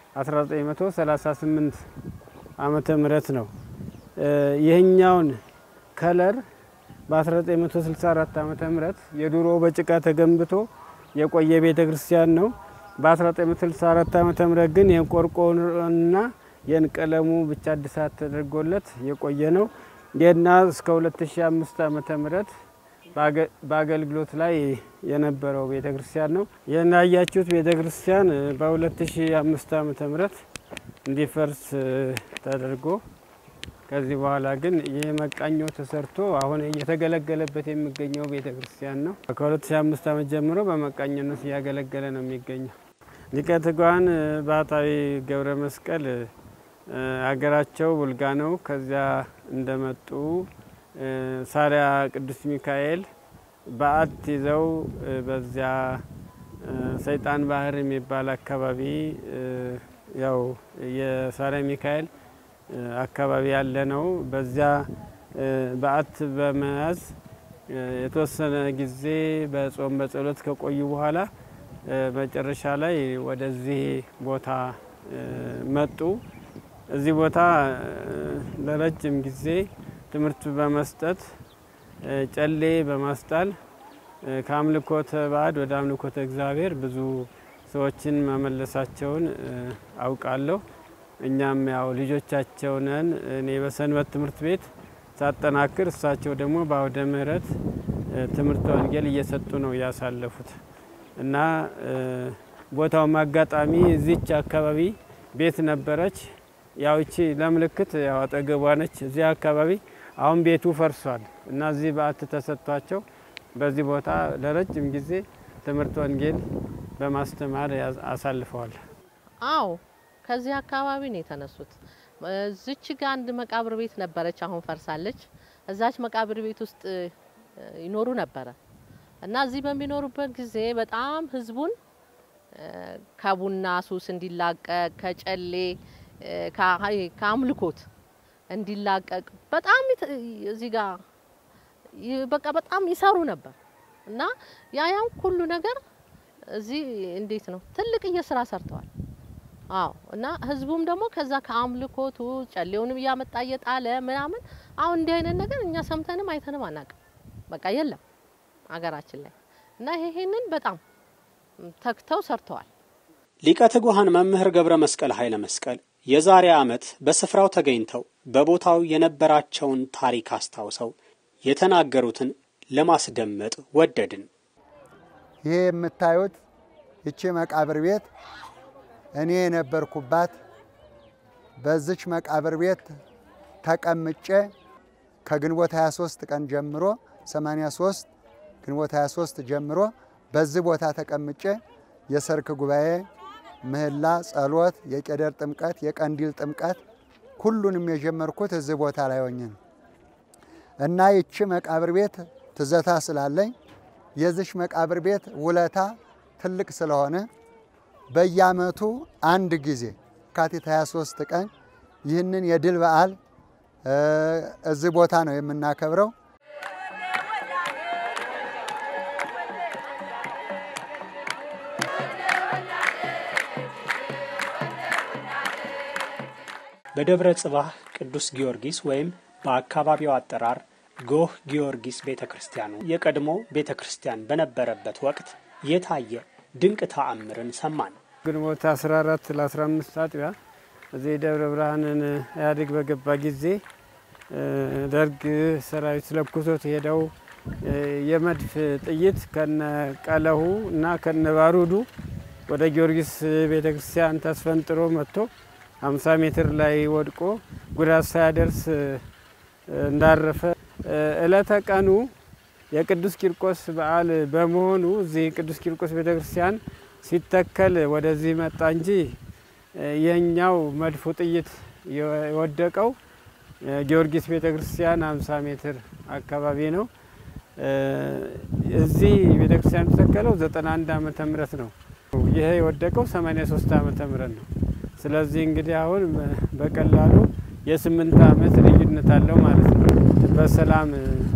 1938 ዓመተ ምህረት ነው። ይህኛውን ከለር በ1964 ዓመተ ምህረት የድሮ በጭቃ ተገንብቶ የቆየ ቤተ ክርስቲያን ነው። በ1964 ዓመተ ምህረት ግን የቆርቆሮና የንቀለሙ ብቻ እድሳት ተደርጎለት የቆየ ነው። ይህና እስከ 2005 ዓመተ ምህረት በአገልግሎት ላይ የነበረው ቤተ ክርስቲያን ነው። ይህን ያያችሁት ቤተ ክርስቲያን በ2005 ዓመተ ምህረት እንዲፈርስ ተደርጎ ከዚህ በኋላ ግን ይህ መቃኞ ተሰርቶ አሁን እየተገለገለበት የሚገኘው ቤተ ክርስቲያን ነው። ከ2005 ዓመት ጀምሮ በመቃኝነት እያገለገለ ነው የሚገኘው። ሊቀ ትጉሃን ባህታዊ ገብረ መስቀል አገራቸው ቡልጋ ነው። ከዚያ እንደመጡ ሳሪያ ቅዱስ ሚካኤል በዓት ይዘው በዚያ ሰይጣን ባህር የሚባል አካባቢ ያው የሳሪያ ሚካኤል አካባቢ ያለ ነው። በዚያ በዓት በመያዝ የተወሰነ ጊዜ በጾም በጸሎት ከቆዩ በኋላ መጨረሻ ላይ ወደዚህ ቦታ መጡ። እዚህ ቦታ ለረጅም ጊዜ ትምህርት በመስጠት ጨሌ በማስጣል ከአምልኮተ ባዕድ ወደ አምልኮተ እግዚአብሔር ብዙ ሰዎችን መመለሳቸውን አውቃለሁ። እኛም ያው ልጆቻቸው ነን። እኔ በሰንበት ትምህርት ቤት ሳጠናክር፣ እሳቸው ደግሞ በአውደ ምሕረት ትምህርተ ወንጌል እየሰጡ ነው ያሳለፉት እና ቦታውም አጋጣሚ እዚች አካባቢ ቤት ነበረች። ያው ይቺ ለምልክት ያው አጠገቧ ነች። እዚህ አካባቢ አሁን ቤቱ ፈርሷል እና እዚህ በዓት ተሰጥቷቸው በዚህ ቦታ ለረጅም ጊዜ ትምህርት ወንጌል በማስተማር አሳልፈዋል። አዎ ከዚህ አካባቢ ነው የተነሱት። እዚች ጋ አንድ መቃብር ቤት ነበረች፣ አሁን ፈርሳለች። እዛች መቃብር ቤት ውስጥ ይኖሩ ነበረ እና እዚህ በሚኖሩበት ጊዜ በጣም ህዝቡን ከቡና ሱስ እንዲላቀቅ ከጨሌ ከአምልኮት እንዲላቀቅ በጣም እዚህ ጋር በቃ በጣም ይሰሩ ነበር እና ያ ያን ሁሉ ነገር እዚህ እንዴት ነው ትልቅዬ ስራ ሰርተዋል። አዎ እና ህዝቡም ደግሞ ከዛ ከአምልኮቱ ጨሌውንም እያመጣ እየጣለ ምናምን አሁን እንዲህ አይነት ነገር እኛ ሰምተንም አይተንም አናውቅም። በቃ የለም አገራችን ላይ እና ይሄንን በጣም ተግተው ሰርተዋል። ሊቀ ትጉሃን መምህር ገብረ መስቀል ኃይለ መስቀል የዛሬ ዓመት በስፍራው ተገኝተው በቦታው የነበራቸውን ታሪክ አስታውሰው የተናገሩትን ለማስደመጥ ወደድን። ይሄ የምታዩት ይቺ መቃብር ቤት እኔ የነበርኩባት በዚች መቃብር ቤት ተቀምጬ ከግንቦት 23 ቀን ጀምሮ 83 ግንቦት 23 ጀምሮ በዚህ ቦታ ተቀምጬ የሰርክ ጉባኤ፣ ምህላ፣ ጸሎት፣ የቄደር ጥምቀት፣ የቀንዲል ጥምቀት ሁሉንም የጀመርኩት እዚህ ቦታ ላይ ሆኜ ነው እና ይቺ መቃብር ቤት ትዘታ ስላለኝ የዚች መቃብር ቤት ውለታ ትልቅ ስለሆነ በየዓመቱ አንድ ጊዜ የካቲት 23 ቀን ይህንን የድል በዓል እዚህ ቦታ ነው የምናከብረው። በደብረ ጽባህ ቅዱስ ጊዮርጊስ ወይም በአካባቢው አጠራር ጎህ ጊዮርጊስ ቤተ ክርስቲያኑ የቀድሞ ቤተ ክርስቲያን በነበረበት ወቅት የታየ ድንቅ ተአምርን ሰማን። ግንቦት 14 ለ15 አጥቢያ እዚህ ደብረ ብርሃንን ኢህአዴግ በገባ ጊዜ ደርግ ሰራዊት ለኩሶት ሄደው የመድፍ ጥይት ከነ ቀለሁ እና ከነ ባሩዱ ወደ ጊዮርጊስ ቤተ ክርስቲያን ተስፈንጥሮ መጥቶ 50 ሜትር ላይ ወድቆ ጉዳት ሳያደርስ እንዳረፈ እለተ ቀኑ የቅዱስ ቂርቆስ በዓል በመሆኑ እዚህ ቅዱስ ቂርቆስ ቤተ ክርስቲያን ሲተከል ወደዚህ መጣ እንጂ የኛው መድፉ ጥይት የወደቀው ጊዮርጊስ ቤተ ክርስቲያን 50 ሜትር አካባቢ ነው። እዚህ ቤተ ክርስቲያን የተተከለው 91 ዓመተ ምህረት ነው። ይሄ የወደቀው 83 ዓመተ ምህረት ነው። ስለዚህ እንግዲህ አሁን በቀላሉ የስምንት ዓመት ልዩነት አለው ማለት ነው። በሰላም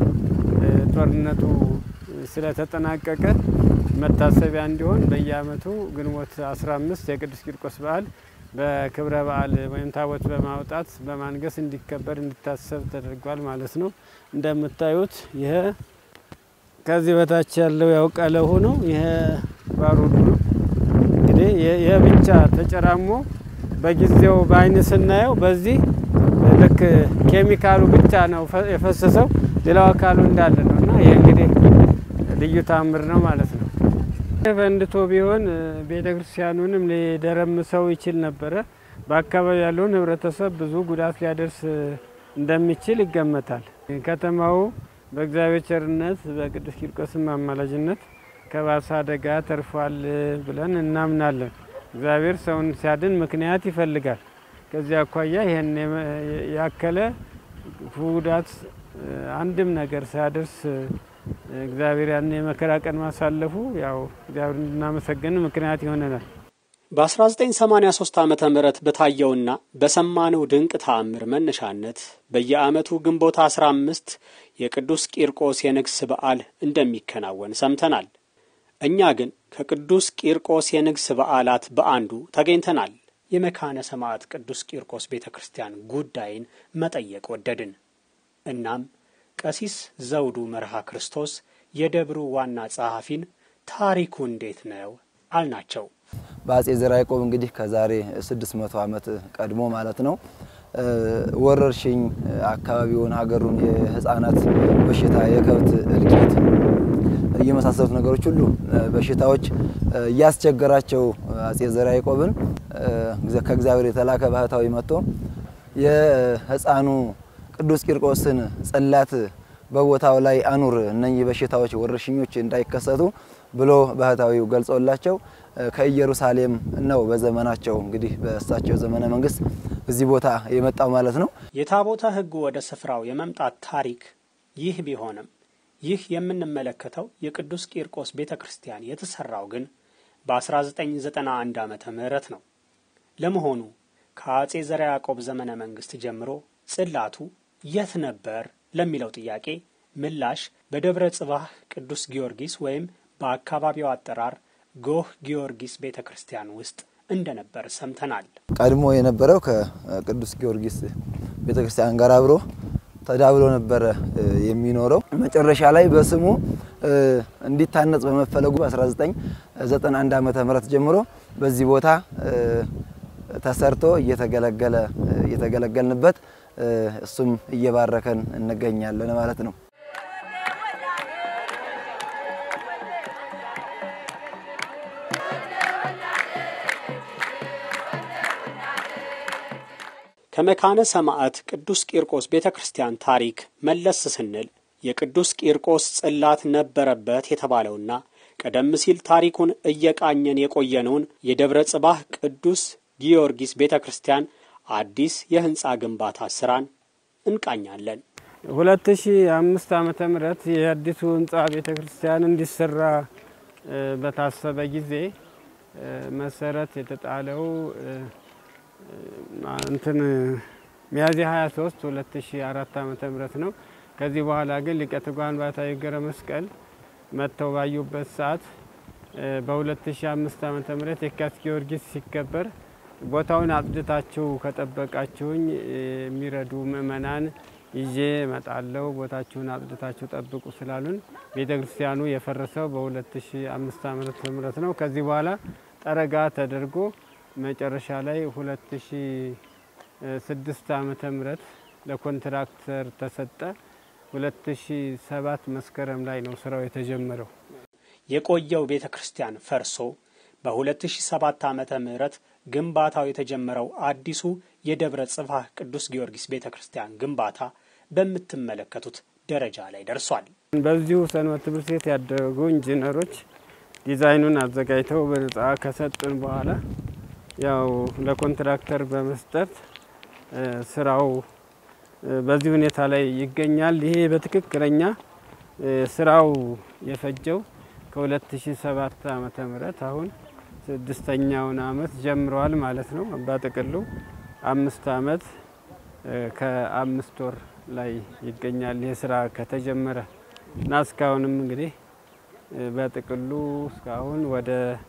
ጦርነቱ ስለተጠናቀቀ መታሰቢያ እንዲሆን በየዓመቱ ግንቦት 15 የቅዱስ ቂርቆስ በዓል በክብረ በዓል ወይም ታቦት በማውጣት በማንገስ እንዲከበር እንዲታሰብ ተደርጓል ማለት ነው። እንደምታዩት ይሄ ከዚህ በታች ያለው ያው ቀለሁ ነው። ይሄ ባሩዱ ነው። እንግዲህ ይሄ ብቻ ተጨራሞ በጊዜው በአይን ስናየው በዚህ ልክ ኬሚካሉ ብቻ ነው የፈሰሰው፣ ሌላው አካሉ እንዳለ ነው እና ይህ እንግዲህ ልዩ ታምር ነው ማለት ነው። ፈንድቶ ቢሆን ቤተ ክርስቲያኑንም ሊደረምሰው ይችል ነበረ። በአካባቢ ያለውን ሕብረተሰብ ብዙ ጉዳት ሊያደርስ እንደሚችል ይገመታል። ከተማው በእግዚአብሔር ቸርነት በቅዱስ ቂርቆስም አማላጅነት ከባሰ አደጋ ተርፏል ብለን እናምናለን። እግዚአብሔር ሰውን ሲያድን ምክንያት ይፈልጋል። ከዚህ አኳያ ይህን ያከለ ጉዳት አንድም ነገር ሳያደርስ እግዚአብሔር ያን የመከራ ቀን ማሳለፉ ያው እግዚአብሔር እንድናመሰግን ምክንያት ይሆነናል። በ1983 ዓ ም በታየውና በሰማነው ድንቅ ተአምር መነሻነት በየዓመቱ ግንቦት 15 የቅዱስ ቂርቆስ የንግስ በዓል እንደሚከናወን ሰምተናል። እኛ ግን ከቅዱስ ቂርቆስ የንግስ በዓላት በአንዱ ተገኝተናል። የመካነ ሰማዕት ቅዱስ ቂርቆስ ቤተ ክርስቲያን ጉዳይን መጠየቅ ወደድን። እናም ቀሲስ ዘውዱ መርሃ ክርስቶስ የደብሩ ዋና ጸሐፊን ታሪኩ እንዴት ነው አልናቸው። በአጼ ዘርዓ ያዕቆብ እንግዲህ ከዛሬ 600 ዓመት ቀድሞ ማለት ነው ወረርሽኝ አካባቢውን ሀገሩን የህፃናት በሽታ የከብት እልቂት የመሳሰሉት ነገሮች ሁሉ በሽታዎች እያስቸገራቸው አጼ ዘርዓ ያዕቆብን ከእግዚአብሔር የተላከ ባህታዊ መጥቶ የህፃኑ ቅዱስ ቂርቆስን ጽላት በቦታው ላይ አኑር፣ እነኚህ በሽታዎች ወረርሽኞች እንዳይከሰቱ ብሎ ባህታዊው ገልጾላቸው ከኢየሩሳሌም ነው በዘመናቸው እንግዲህ በእሳቸው ዘመነ መንግስት እዚህ ቦታ የመጣው ማለት ነው። የታቦተ ሕጉ ወደ ስፍራው የመምጣት ታሪክ ይህ ቢሆንም ይህ የምንመለከተው የቅዱስ ቂርቆስ ቤተ ክርስቲያን የተሰራው ግን በ1991 ዓመተ ምህረት ነው። ለመሆኑ ከአጼ ዘርዓ ያዕቆብ ዘመነ መንግስት ጀምሮ ጽላቱ የት ነበር ለሚለው ጥያቄ ምላሽ በደብረ ጽባህ ቅዱስ ጊዮርጊስ ወይም በአካባቢው አጠራር ጎህ ጊዮርጊስ ቤተ ክርስቲያን ውስጥ እንደነበር ሰምተናል። ቀድሞ የነበረው ከቅዱስ ጊዮርጊስ ቤተክርስቲያን ጋር አብሮ ተዳብሎ ነበረ የሚኖረው። መጨረሻ ላይ በስሙ እንዲታነጽ በመፈለጉ በ1991 ዓመተ ምህረት ጀምሮ በዚህ ቦታ ተሰርቶ እየተገለገለ እየተገለገልንበት እሱም እየባረከን እንገኛለን ማለት ነው። ከመካነ ሰማዕት ቅዱስ ቂርቆስ ቤተ ክርስቲያን ታሪክ መለስ ስንል የቅዱስ ቂርቆስ ጽላት ነበረበት የተባለውና ቀደም ሲል ታሪኩን እየቃኘን የቆየነውን የደብረ ጽባህ ቅዱስ ጊዮርጊስ ቤተ ክርስቲያን አዲስ የህንፃ ግንባታ ስራን እንቃኛለን። ሁለት ሺ አምስት ዓመተ ምህረት የአዲሱ ህንፃ ቤተ ክርስቲያን እንዲሰራ በታሰበ ጊዜ መሰረት የተጣለው እንትን ሚያዝያ 23 2004 ዓመተ ምህረት ነው። ከዚህ በኋላ ግን ሊቀ ትጉሃን ባሕታዊ ገብረ መስቀል መጥተው ባዩበት ሰዓት በ2005 ዓመተ ምህረት የካቲት ጊዮርጊስ ሲከበር ቦታውን አጽድታችሁ ከጠበቃችሁኝ የሚረዱ ምእመናን ይዤ እመጣለሁ፣ ቦታችሁን አጽድታችሁ ጠብቁ ስላሉን ቤተ ክርስቲያኑ የፈረሰው በ2005 ዓመተ ምህረት ነው። ከዚህ በኋላ ጠረጋ ተደርጎ መጨረሻ ላይ 2006 ዓመተ ምህረት ለኮንትራክተር ተሰጠ። 2007 መስከረም ላይ ነው ስራው የተጀመረው። የቆየው ቤተ ክርስቲያን ፈርሶ በ2007 ዓመተ ምህረት ግንባታው የተጀመረው አዲሱ የደብረ ጽባህ ቅዱስ ጊዮርጊስ ቤተ ክርስቲያን ግንባታ በምትመለከቱት ደረጃ ላይ ደርሷል። በዚሁ ሰንበት ትምህርት ቤት ያደረጉ ኢንጂነሮች ዲዛይኑን አዘጋጅተው በነጻ ከሰጡን በኋላ ያው ለኮንትራክተር በመስጠት ስራው በዚህ ሁኔታ ላይ ይገኛል። ይሄ በትክክለኛ ስራው የፈጀው ከ2007 ዓመተ ምህረት አሁን ስድስተኛውን አመት ጀምረዋል ማለት ነው። በጥቅሉ አምስት አመት ከአምስት ወር ላይ ይገኛል ይህ ስራ ከተጀመረ እና እስካሁንም እንግዲህ በጥቅሉ እስካሁን ወደ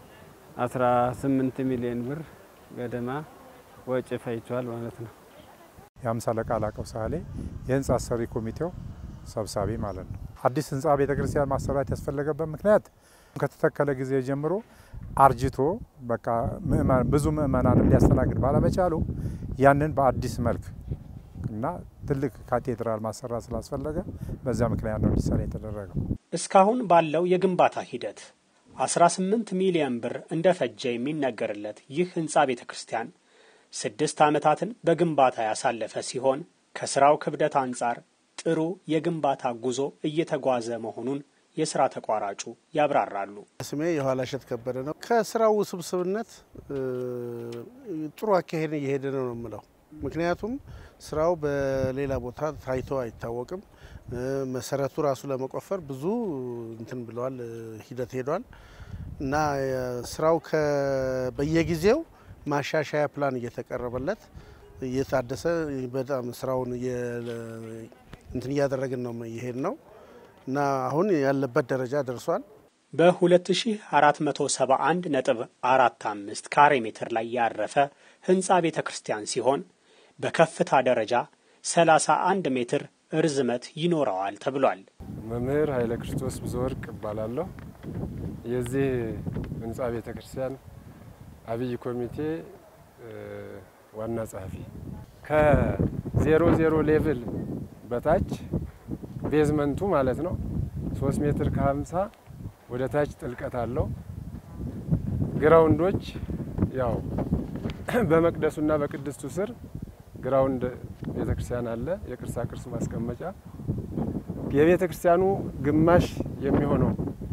18 ሚሊዮን ብር ገደማ ወጪ ፈይቷል ማለት ነው። የአምሳ አለቃ ላቀው ሳህሌ የህንፃ አሰሪ ኮሚቴው ሰብሳቢ ማለት ነው። አዲስ ህንፃ ቤተክርስቲያን ማሰራት ያስፈለገበት ምክንያት ከተተከለ ጊዜ ጀምሮ አርጅቶ በቃ ብዙ ምእመናን ሊያስተናግድ ባለመቻሉ ያንን በአዲስ መልክ እና ትልቅ ካቴድራል ማሰራት ስላስፈለገ በዚያ ምክንያት ነው እንዲሰራ የተደረገው። እስካሁን ባለው የግንባታ ሂደት 18 ሚሊዮን ብር እንደፈጀ የሚነገርለት ይህ ህንፃ ቤተ ክርስቲያን ስድስት ዓመታትን በግንባታ ያሳለፈ ሲሆን ከስራው ክብደት አንጻር ጥሩ የግንባታ ጉዞ እየተጓዘ መሆኑን የስራ ተቋራጩ ያብራራሉ። ስሜ የኋላ እሸት ከበደ ነው። ከስራው ውስብስብነት ጥሩ አካሄድ እየሄደ ነው ነው የምለው። ምክንያቱም ስራው በሌላ ቦታ ታይቶ አይታወቅም። መሰረቱ ራሱ ለመቆፈር ብዙ እንትን ብለዋል፣ ሂደት ሄዷል እና ስራው በየጊዜው ማሻሻያ ፕላን እየተቀረበለት እየታደሰ በጣም ስራውን እንትን እያደረግን ነው ይሄድ ነው እና አሁን ያለበት ደረጃ ደርሷል። በ2471 ነጥብ 45 ካሬ ሜትር ላይ ያረፈ ህንፃ ቤተ ክርስቲያን ሲሆን በከፍታ ደረጃ 31 ሜትር እርዝመት ይኖረዋል ተብሏል። መምህር ኃይለ ክርስቶስ ብዙወርቅ እባላለሁ። የዚህ ህንፃ ቤተ ክርስቲያን አብይ ኮሚቴ ዋና ጸሐፊ። ከዜሮ ዜሮ ሌቭል በታች ቤዝመንቱ ማለት ነው ሶስት ሜትር ከሀምሳ ወደ ታች ጥልቀት አለው። ግራውንዶች ያው በመቅደሱና በቅድስቱ ስር ግራውንድ ቤተ ክርስቲያን አለ፣ የቅርሳ ቅርስ ማስቀመጫ። የቤተ ክርስቲያኑ ግማሽ የሚሆነው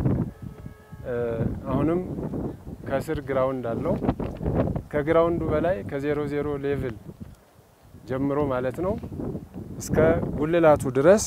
አሁንም ከስር ግራውንድ አለው። ከግራውንዱ በላይ ከዜሮ ዜሮ ሌቭል ጀምሮ ማለት ነው እስከ ጉልላቱ ድረስ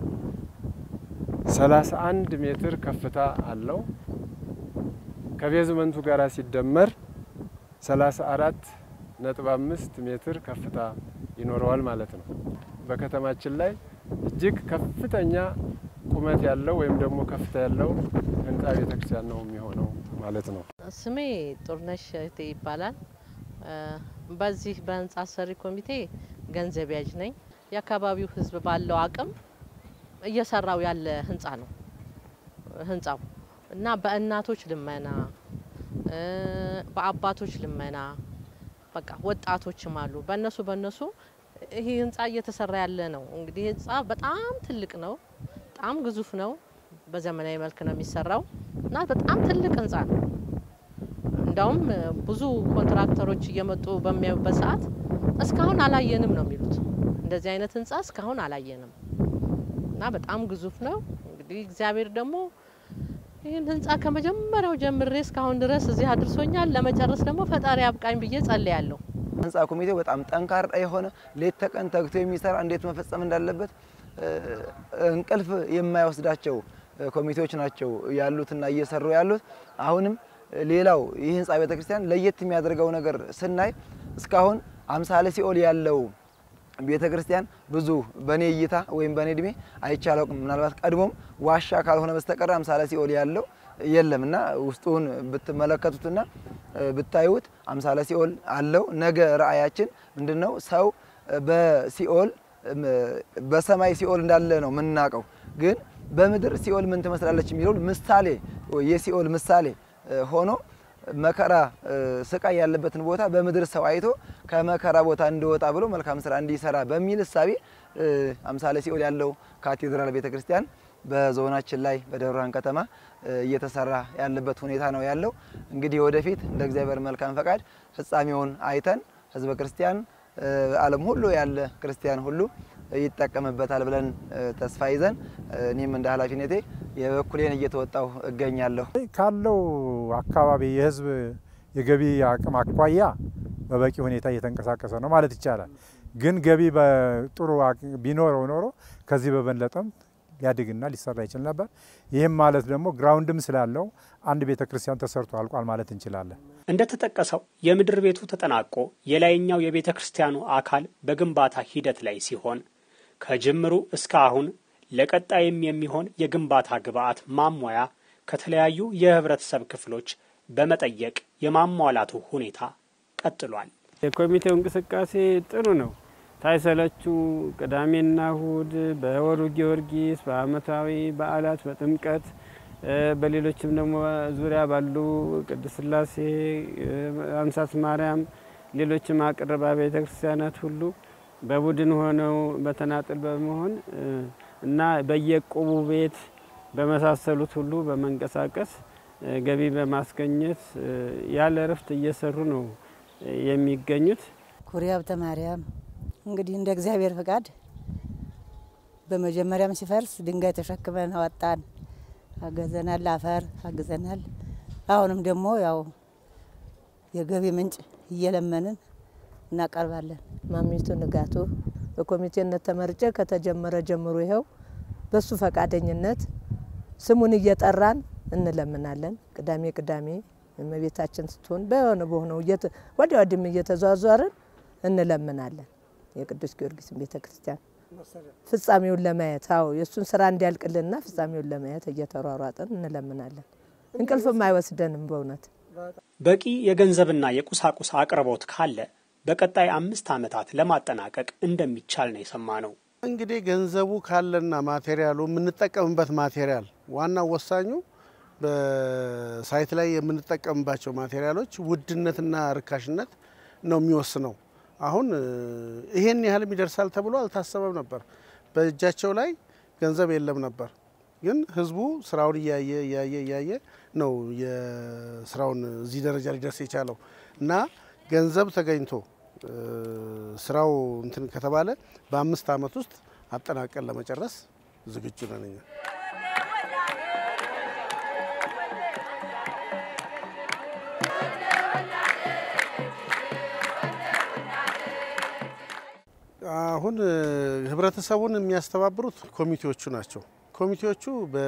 31 ሜትር ከፍታ አለው። ከቤዝመንቱ ጋር ሲደመር 34 ነጥብ አምስት ሜትር ከፍታ ይኖረዋል ማለት ነው። በከተማችን ላይ እጅግ ከፍተኛ ቁመት ያለው ወይም ደግሞ ከፍታ ያለው ህንፃ ቤተክርስቲያን ነው የሚሆነው ማለት ነው። ስሜ ጡርነሽ እህቴ ይባላል። በዚህ በህንጻ አሰሪ ኮሚቴ ገንዘብ ያዥ ነኝ። የአካባቢው ህዝብ ባለው አቅም እየሰራው ያለ ህንጻ ነው ህንጻው እና በእናቶች ልመና፣ በአባቶች ልመና በቃ ወጣቶችም አሉ። በእነሱ በእነሱ ይሄ ህንጻ እየተሰራ ያለ ነው። እንግዲህ ህንጻ በጣም ትልቅ ነው፣ በጣም ግዙፍ ነው። በዘመናዊ መልክ ነው የሚሰራው እና በጣም ትልቅ ህንጻ ነው። እንዳውም ብዙ ኮንትራክተሮች እየመጡ በሚያዩበት ሰዓት እስካሁን አላየንም ነው የሚሉት። እንደዚህ አይነት ህንጻ እስካሁን አላየንም እና በጣም ግዙፍ ነው። እንግዲህ እግዚአብሔር ደግሞ ይህን ህንጻ ከመጀመሪያው ጀምሬ እስካሁን ድረስ እዚህ አድርሶኛል። ለመጨረስ ደግሞ ፈጣሪ አብቃኝ ብዬ ጸልያለሁ። ህንፃ ኮሚቴው በጣም ጠንካራ የሆነ ሌት ተቀን ተግቶ የሚሰራ እንዴት መፈጸም እንዳለበት እንቅልፍ የማይወስዳቸው ኮሚቴዎች ናቸው ያሉትና እየሰሩ ያሉት። አሁንም ሌላው ይህ ህንፃ ቤተክርስቲያን ለየት የሚያደርገው ነገር ስናይ እስካሁን አምሳለ ሲኦል ያለው ቤተ ክርስቲያን ብዙ በእኔ እይታ ወይም በእኔ እድሜ አይቻለውም። ምናልባት ቀድሞም ዋሻ ካልሆነ በስተቀር አምሳለ ሲኦል ያለው የለም እና ውስጡን ብትመለከቱትና ብታዩት አምሳለ ሲኦል አለው። ነገ ራእያችን ምንድን ነው? ሰው በሲኦል በሰማይ ሲኦል እንዳለ ነው የምናውቀው። ግን በምድር ሲኦል ምን ትመስላለች የሚለውን ምሳሌ የሲኦል ምሳሌ ሆኖ መከራ ስቃይ ያለበትን ቦታ በምድር ሰው አይቶ ከመከራ ቦታ እንዲወጣ ብሎ መልካም ስራ እንዲሰራ በሚል እሳቤ አምሳለ ሲኦል ያለው ካቴድራል ቤተ ክርስቲያን በዞናችን ላይ በደብረ ብርሃን ከተማ እየተሰራ ያለበት ሁኔታ ነው ያለው። እንግዲህ ወደፊት እንደ እግዚአብሔር መልካም ፈቃድ ፍጻሜውን አይተን ህዝበ ክርስቲያን ዓለም ሁሉ ያለ ክርስቲያን ሁሉ ይጠቀምበታል ብለን ተስፋ ይዘን እኔም እንደ ኃላፊነቴ የበኩሌን እየተወጣው እገኛለሁ። ካለው አካባቢ የህዝብ የገቢ አቅም አኳያ በበቂ ሁኔታ እየተንቀሳቀሰ ነው ማለት ይቻላል። ግን ገቢ በጥሩ ቢኖረው ኖሮ ከዚህ በበለጠም ሊያድግና ሊሰራ ይችል ነበር። ይህም ማለት ደግሞ ግራውንድም ስላለው አንድ ቤተ ክርስቲያን ተሰርቶ አልቋል ማለት እንችላለን። እንደተጠቀሰው የምድር ቤቱ ተጠናቆ የላይኛው የቤተ ክርስቲያኑ አካል በግንባታ ሂደት ላይ ሲሆን ከጅምሩ እስከ አሁን ለቀጣይም የሚሆን የግንባታ ግብዓት ማሟያ ከተለያዩ የህብረተሰብ ክፍሎች በመጠየቅ የማሟላቱ ሁኔታ ቀጥሏል። የኮሚቴው እንቅስቃሴ ጥሩ ነው። ሳይሰለቹ ቅዳሜና እሁድ በወሩ ጊዮርጊስ፣ በአመታዊ በዓላት፣ በጥምቀት በሌሎችም ደግሞ ዙሪያ ባሉ ቅድስት ሥላሴ፣ አንሳት ማርያም፣ ሌሎችም አቅርባ ቤተ ክርስቲያናት ሁሉ በቡድን ሆነው በተናጥል በመሆን እና በየቁቡ ቤት በመሳሰሉት ሁሉ በመንቀሳቀስ ገቢ በማስገኘት ያለ እረፍት እየሰሩ ነው የሚገኙት። ኩሪ ሀብተ ማርያም እንግዲህ እንደ እግዚአብሔር ፈቃድ በመጀመሪያም ሲፈርስ ድንጋይ ተሸክመን አወጣን፣ አገዘናል፣ አፈር አግዘናል። አሁንም ደግሞ ያው የገቢ ምንጭ እየለመንን እናቀርባለን። ማሚቱ ንጋቱ በኮሚቴነት ተመርጬ ከተጀመረ ጀምሮ ይኸው በሱ ፈቃደኝነት ስሙን እየጠራን እንለምናለን። ቅዳሜ ቅዳሜ እመቤታችን ስትሆን በሆነ በሆነው ወዲያ ወዲህም እየተዟዟርን እንለምናለን። የቅዱስ ጊዮርጊስን ቤተ ክርስቲያን ፍጻሜውን ለማየት አዎ የእሱን ስራ እንዲያልቅልንና ፍጻሜውን ለማየት እየተሯሯጥን እንለምናለን። እንቅልፍም አይወስደንም በእውነት በቂ የገንዘብና የቁሳቁስ አቅርቦት ካለ በቀጣይ አምስት ዓመታት ለማጠናቀቅ እንደሚቻል ነው የሰማ ነው። እንግዲህ ገንዘቡ ካለና ማቴሪያሉ የምንጠቀምበት ማቴሪያል ዋናው ወሳኙ በሳይት ላይ የምንጠቀምባቸው ማቴሪያሎች ውድነትና ርካሽነት ነው የሚወስነው። አሁን ይሄን ያህልም ይደርሳል ተብሎ አልታሰበም ነበር። በእጃቸው ላይ ገንዘብ የለም ነበር። ግን ህዝቡ ስራውን እያየ እያየ እያየ ነው የስራውን እዚህ ደረጃ ሊደርስ የቻለው እና ገንዘብ ተገኝቶ ስራው እንትን ከተባለ በአምስት ዓመት ውስጥ አጠናቀን ለመጨረስ ዝግጁ ነን እኛ። አሁን ህብረተሰቡን የሚያስተባብሩት ኮሚቴዎቹ ናቸው። ኮሚቴዎቹ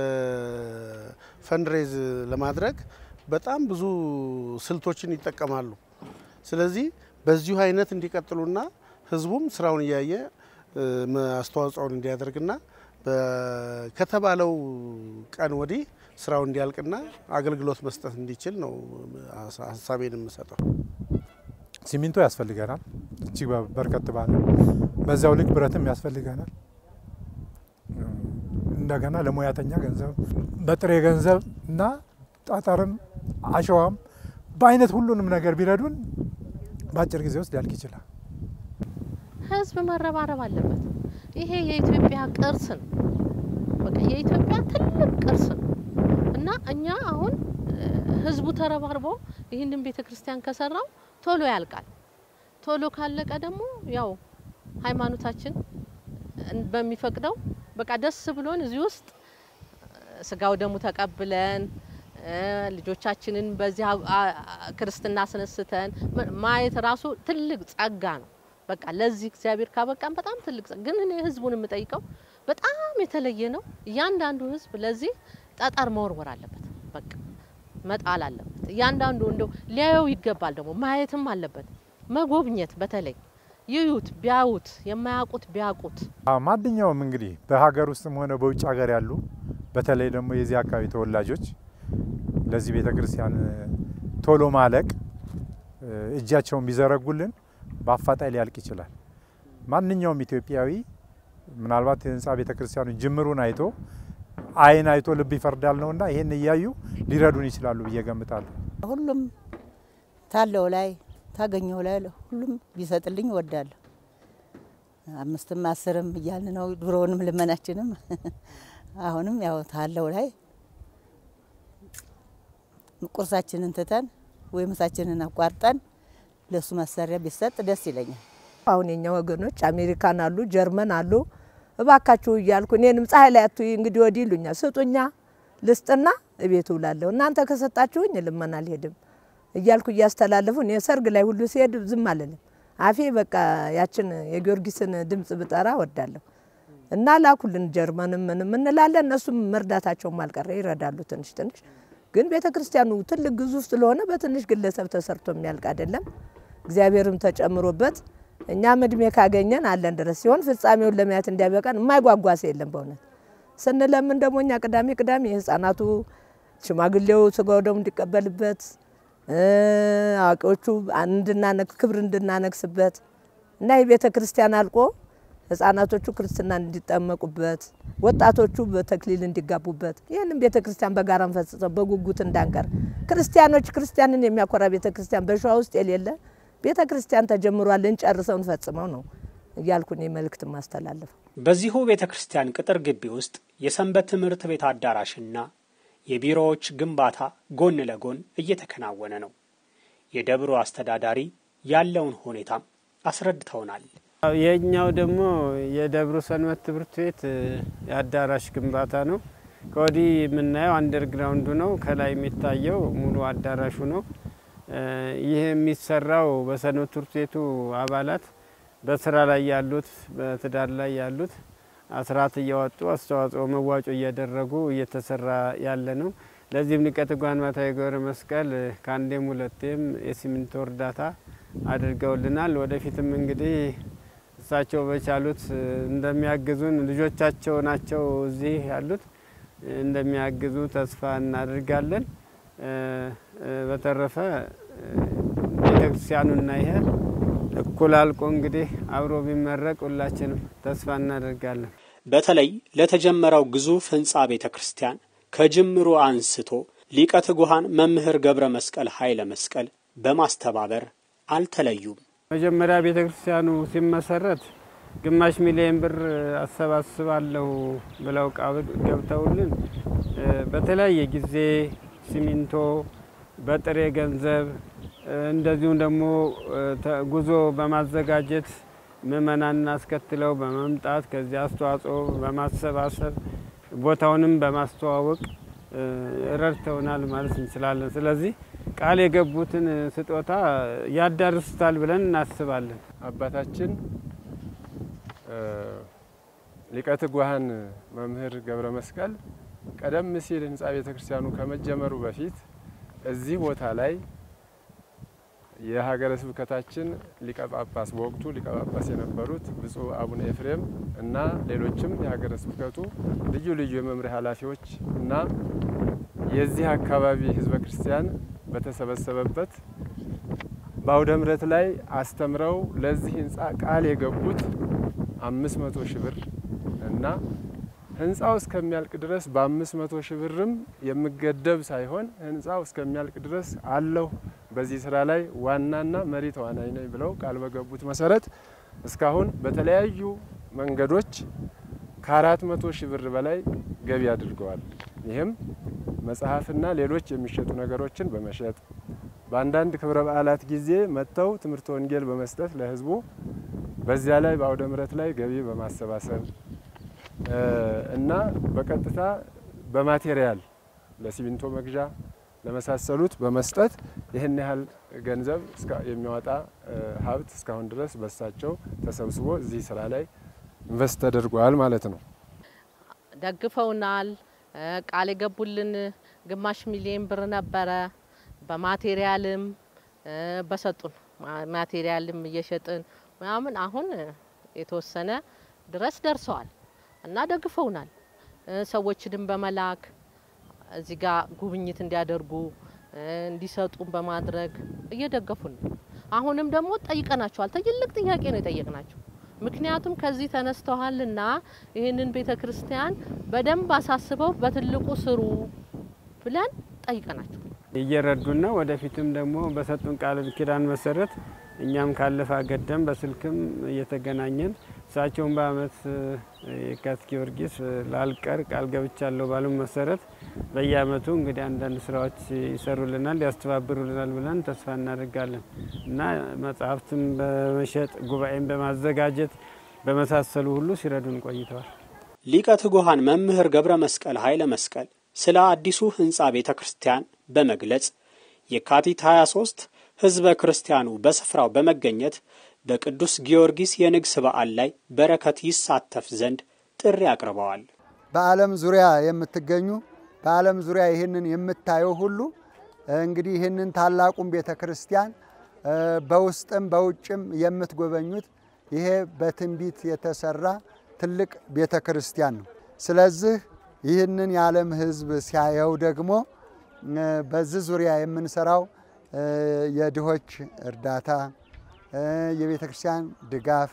በፈንድሬዝ ለማድረግ በጣም ብዙ ስልቶችን ይጠቀማሉ። ስለዚህ በዚሁ አይነት እንዲቀጥሉና ህዝቡም ስራውን እያየ አስተዋጽኦውን እንዲያደርግና ከተባለው ቀን ወዲህ ስራው እንዲያልቅና አገልግሎት መስጠት እንዲችል ነው ሀሳቤን የምሰጠው። ሲሚንቶ ያስፈልገናል እጅግ በርከት ባለ፣ በዛው ልክ ብረትም ያስፈልገናል። እንደገና ለሙያተኛ ገንዘብ በጥሬ ገንዘብ እና ጠጠርም አሸዋም በአይነት ሁሉንም ነገር ቢረዱን በአጭር ጊዜ ውስጥ ሊያልቅ ይችላል። ህዝብ መረባረብ አለበት። ይሄ የኢትዮጵያ ቅርስ ነው። በቃ የኢትዮጵያ ትልቅ ቅርስ ነው እና እኛ አሁን ህዝቡ ተረባርቦ ይህንን ቤተ ክርስቲያን ከሰራው ቶሎ ያልቃል። ቶሎ ካለቀ ደግሞ ያው ሃይማኖታችን በሚፈቅደው በቃ ደስ ብሎን እዚህ ውስጥ ስጋው ደሙ ተቀብለን ልጆቻችንን በዚህ ክርስትና አስነስተን ማየት ራሱ ትልቅ ጸጋ ነው። በቃ ለዚህ እግዚአብሔር ካበቃን በጣም ትልቅ ግን እኔ ህዝቡን የምጠይቀው በጣም የተለየ ነው። እያንዳንዱ ህዝብ ለዚህ ጠጠር መወርወር አለበት። በቃ መጣል አለበት። እያንዳንዱ እንደው ሊያየው ይገባል። ደግሞ ማየትም አለበት። መጎብኘት በተለይ ይዩት፣ ቢያዩት፣ የማያውቁት ቢያውቁት። ማንኛውም እንግዲህ በሀገር ውስጥም ሆነ በውጭ ሀገር ያሉ በተለይ ደግሞ የዚህ አካባቢ ተወላጆች ለዚህ ቤተ ክርስቲያን ቶሎ ማለቅ እጃቸውን ቢዘረጉልን በአፋጣኝ ሊያልቅ ይችላል። ማንኛውም ኢትዮጵያዊ ምናልባት የህንፃ ቤተ ክርስቲያኑ ጅምሩን አይቶ አይን አይቶ ልብ ይፈርዳል ነውና ይህን እያዩ ሊረዱን ይችላሉ ብዬ ገምታለሁ። ሁሉም ታለው ላይ ታገኘው ላይ ሁሉም ቢሰጥልኝ እወዳለሁ። አምስትም አስርም እያልን ነው ድሮውንም ልመናችንም አሁንም ያው ታለው ላይ ቁርሳችንን ትተን ወይ ምሳችንን አቋርጠን ለሱ መሰሪያ ቢሰጥ ደስ ይለኛል። አሁን የኛ ወገኖች አሜሪካን አሉ፣ ጀርመን አሉ። እባካችሁ እያልኩ እኔንም ፀሐይ ላይ አትይ እንግዲህ ወዲህ ይሉኛል። ስጡኛ ልስጥና እቤት ውላለሁ። እናንተ ከሰጣችሁኝ ልመና አልሄድም እያልኩ እያስተላለፉ እኔ ሰርግ ላይ ሁሉ ሲሄድ ዝም አልልም። አፌ በቃ ያችን የጊዮርጊስን ድምጽ ብጠራ ወዳለሁ እና ላኩልን ጀርመንም ምንም እንላለን። እነሱም መርዳታቸውም አልቀረ ይረዳሉ ትንሽ ትንሽ ግን ቤተ ክርስቲያኑ ትልቅ ግዙፍ ስለሆነ በትንሽ ግለሰብ ተሰርቶ የሚያልቅ አይደለም። እግዚአብሔርም ተጨምሮበት እኛም እድሜ ካገኘን አለን ድረስ ሲሆን ፍጻሜውን ለማየት እንዲያበቃን የማይጓጓስ የለም። በእውነት ስንለምን ደግሞ እኛ ቅዳሜ ቅዳሜ የህፃናቱ ሽማግሌው ስጋው ደግሞ እንዲቀበልበት አዋቂዎቹ እንድናነግ ክብር እንድናነግስበት እና የቤተ ክርስቲያን አልቆ ህጻናቶቹ ክርስትና እንዲጠመቁበት ወጣቶቹ በተክሊል እንዲጋቡበት ይህንም ቤተ ክርስቲያን በጋራ እንፈጽመው በጉጉት እንዳንቀር ክርስቲያኖች ክርስቲያንን የሚያኮራ ቤተ ክርስቲያን በሸዋ ውስጥ የሌለ ቤተ ክርስቲያን ተጀምሯል፣ እንጨርሰው እንፈጽመው ነው እያልኩ እኔ መልእክት ማስተላለፈው። በዚሁ ቤተ ክርስቲያን ቅጥር ግቢ ውስጥ የሰንበት ትምህርት ቤት አዳራሽና የቢሮዎች ግንባታ ጎን ለጎን እየተከናወነ ነው። የደብሩ አስተዳዳሪ ያለውን ሁኔታም አስረድተውናል። የኛው ደግሞ የደብሩ ሰንበት ትምህርት ቤት የአዳራሽ ግንባታ ነው። ከወዲህ የምናየው አንደርግራውንዱ ነው። ከላይ የሚታየው ሙሉ አዳራሹ ነው። ይህ የሚሰራው በሰንበት ትምህርት ቤቱ አባላት በስራ ላይ ያሉት፣ በትዳር ላይ ያሉት አስራት እያወጡ አስተዋጽኦ መዋጮ እያደረጉ እየተሰራ ያለ ነው። ለዚህም ሊቀ ትጉሃን ባታዊ ገብረ መስቀል ከአንዴም ሁለቴም የሲሚንቶ እርዳታ አድርገውልናል። ወደፊትም እንግዲህ እሳቸው በቻሉት እንደሚያግዙን ልጆቻቸው ናቸው እዚህ ያሉት እንደሚያግዙ ተስፋ እናደርጋለን። በተረፈ ቤተክርስቲያኑና ይሄ እኩል አልቆ እንግዲህ አብሮ ቢመረቅ ሁላችንም ተስፋ እናደርጋለን። በተለይ ለተጀመረው ግዙፍ ህንፃ ቤተ ክርስቲያን ከጅምሩ አንስቶ ሊቀ ትጉሃን መምህር ገብረ መስቀል ኃይለ መስቀል በማስተባበር አልተለዩም። መጀመሪያ ቤተ ክርስቲያኑ ሲመሰረት ግማሽ ሚሊዮን ብር አሰባስባለሁ ብለው ቃል ገብተውልን በተለያየ ጊዜ ሲሚንቶ፣ በጥሬ ገንዘብ እንደዚሁም ደግሞ ጉዞ በማዘጋጀት ምእመናንን አስከትለው በመምጣት ከዚያ አስተዋጽኦ በማሰባሰብ ቦታውንም በማስተዋወቅ ረድተውናል ማለት እንችላለን። ስለዚህ ቃል የገቡትን ስጦታ ያዳርሱታል ብለን እናስባለን። አባታችን ሊቀ ትጉሃን መምህር ገብረ መስቀል ቀደም ሲል ህንፃ ቤተ ክርስቲያኑ ከመጀመሩ በፊት እዚህ ቦታ ላይ የሀገረ ስብከታችን ሊቀ ጳጳስ በወቅቱ ሊቀ ጳጳስ የነበሩት ብፁዕ አቡነ ኤፍሬም እና ሌሎችም የሀገረ ስብከቱ ልዩ ልዩ የመምሪያ ኃላፊዎች እና የዚህ አካባቢ ህዝበ ክርስቲያን በተሰበሰበበት በአውደ ምሕረት ላይ አስተምረው ለዚህ ህንፃ ቃል የገቡት አምስት መቶ ሺህ ብር እና ህንፃው እስከሚያልቅ ድረስ በአምስት መቶ ሺህ ብርም የምገደብ ሳይሆን ህንፃው እስከሚያልቅ ድረስ አለሁ በዚህ ስራ ላይ ዋናና መሪ ተዋናይ ነኝ ብለው ቃል በገቡት መሰረት እስካሁን በተለያዩ መንገዶች ከአራት መቶ ሺህ ብር በላይ ገቢ አድርገዋል። ይህም መጽሐፍና ሌሎች የሚሸጡ ነገሮችን በመሸጥ በአንዳንድ ክብረ በዓላት ጊዜ መጥተው ትምህርት ወንጌል በመስጠት ለህዝቡ በዚያ ላይ በአውደ ምሕረት ላይ ገቢ በማሰባሰብ እና በቀጥታ በማቴሪያል ለሲሚንቶ መግዣ ለመሳሰሉት በመስጠት ይህን ያህል ገንዘብ የሚያወጣ ሀብት እስካሁን ድረስ በሳቸው ተሰብስቦ እዚህ ስራ ላይ ኢንቨስት ተደርጓል ማለት ነው። ደግፈውናል። ቃል የገቡልን ግማሽ ሚሊዮን ብር ነበረ። በማቴሪያልም በሰጡን ማቴሪያልም እየሸጥን ምናምን አሁን የተወሰነ ድረስ ደርሰዋል እና ደግፈውናል። ሰዎችንም በመላክ እዚህ ጋር ጉብኝት እንዲያደርጉ እንዲሰጡን በማድረግ እየደገፉን ነው። አሁንም ደግሞ ጠይቀናቸዋል። ትልቅ ጥያቄ ነው የጠየቅናቸው። ምክንያቱም ከዚህ ተነስተዋልና ይህንን ቤተ ክርስቲያን በደንብ አሳስበው በትልቁ ስሩ ብለን ጠይቀናቸው እየረዱን ነው። ወደፊትም ደግሞ በሰጡን ቃል ኪዳን መሰረት እኛም ካለፈ አገደም በስልክም እየተገናኘን እሳቸውን በአመት የካቲት ጊዮርጊስ ላልቀር ቃል ገብቻለሁ ባሉ መሰረት በየአመቱ እንግዲህ አንዳንድ ስራዎች ይሰሩልናል፣ ያስተባብሩልናል ብለን ተስፋ እናደርጋለን እና መጽሐፍትም በመሸጥ ጉባኤም በማዘጋጀት በመሳሰሉ ሁሉ ሲረዱን ቆይተዋል። ሊቀ ትጉሃን መምህር ገብረ መስቀል ኃይለ መስቀል ስለ አዲሱ ህንፃ ቤተ ክርስቲያን በመግለጽ የካቲት 23 ህዝበ ክርስቲያኑ በስፍራው በመገኘት በቅዱስ ጊዮርጊስ የንግስ በዓል ላይ በረከት ይሳተፍ ዘንድ ጥሪ አቅርበዋል። በዓለም ዙሪያ የምትገኙ በዓለም ዙሪያ ይህንን የምታየው ሁሉ እንግዲህ ይህንን ታላቁን ቤተ ክርስቲያን በውስጥም በውጭም የምትጎበኙት ይሄ በትንቢት የተሰራ ትልቅ ቤተ ክርስቲያን ነው። ስለዚህ ይህንን የዓለም ህዝብ ሲያየው ደግሞ በዚህ ዙሪያ የምንሰራው የድሆች እርዳታ፣ የቤተ ክርስቲያን ድጋፍ፣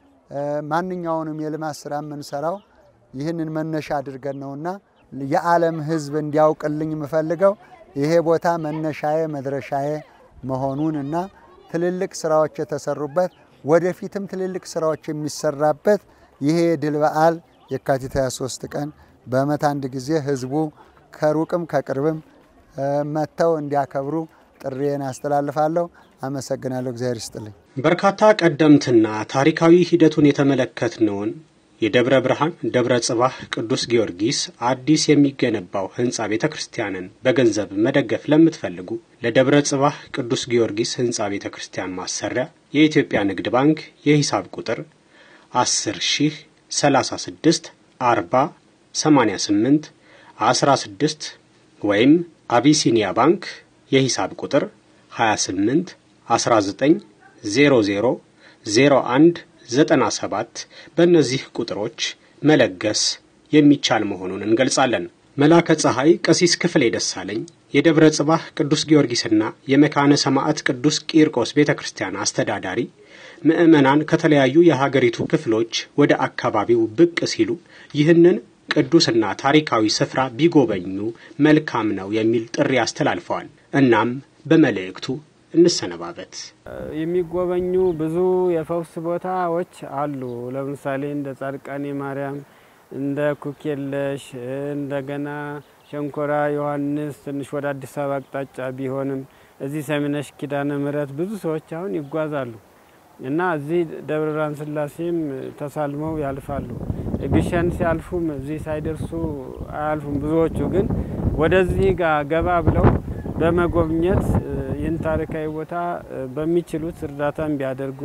ማንኛውንም የልማት ስራ የምንሰራው ይህንን መነሻ አድርገን ነውና የዓለም ህዝብ እንዲያውቅልኝ የምፈልገው ይሄ ቦታ መነሻዬ መድረሻዬ መሆኑን እና ትልልቅ ስራዎች የተሰሩበት ወደፊትም ትልልቅ ስራዎች የሚሰራበት ይሄ የድል በዓል የካቲት 23 ቀን በዓመት አንድ ጊዜ ህዝቡ ከሩቅም ከቅርብም መጥተው እንዲያከብሩ ጥሪዬን አስተላልፋለሁ። አመሰግናለሁ። እግዚአብሔር ይስጥልኝ። በርካታ ቀደምትና ታሪካዊ ሂደቱን የተመለከትነውን የደብረ ብርሃን ደብረ ጽባህ ቅዱስ ጊዮርጊስ አዲስ የሚገነባው ህንፃ ቤተ ክርስቲያንን በገንዘብ መደገፍ ለምትፈልጉ ለደብረ ጽባህ ቅዱስ ጊዮርጊስ ህንፃ ቤተ ክርስቲያን ማሰሪያ የኢትዮጵያ ንግድ ባንክ የሂሳብ ቁጥር 10 ሺህ 36 40 88 16 ወይም አቢሲኒያ ባንክ የሂሳብ ቁጥር 28 19 00 01 97 በእነዚህ ቁጥሮች መለገስ የሚቻል መሆኑን እንገልጻለን። መላከ ፀሐይ ቀሲስ ክፍሌ ደሳለኝ የደብረ ጽባህ ቅዱስ ጊዮርጊስና የመካነ ሰማዕት ቅዱስ ቂርቆስ ቤተ ክርስቲያን አስተዳዳሪ ምዕመናን ከተለያዩ የሀገሪቱ ክፍሎች ወደ አካባቢው ብቅ ሲሉ ይህንን ቅዱስና ታሪካዊ ስፍራ ቢጎበኙ መልካም ነው የሚል ጥሪ አስተላልፈዋል። እናም በመልእክቱ እንሰነባበት። የሚጎበኙ ብዙ የፈውስ ቦታዎች አሉ። ለምሳሌ እንደ ጻድቃኔ ማርያም፣ እንደ ኩኬለሽ፣ እንደገና ሸንኮራ ዮሐንስ ትንሽ ወደ አዲስ አበባ አቅጣጫ ቢሆንም እዚህ ሰሚነሽ ኪዳነ ምሕረት ብዙ ሰዎች አሁን ይጓዛሉ እና እዚህ ደብረ ብርሃን ስላሴም ተሳልመው ያልፋሉ። ግሸን ሲያልፉም እዚህ ሳይደርሱ አያልፉም። ብዙዎቹ ግን ወደዚህ ጋር ገባ ብለው በመጎብኘት ይህን ታሪካዊ ቦታ በሚችሉት እርዳታም ቢያደርጉ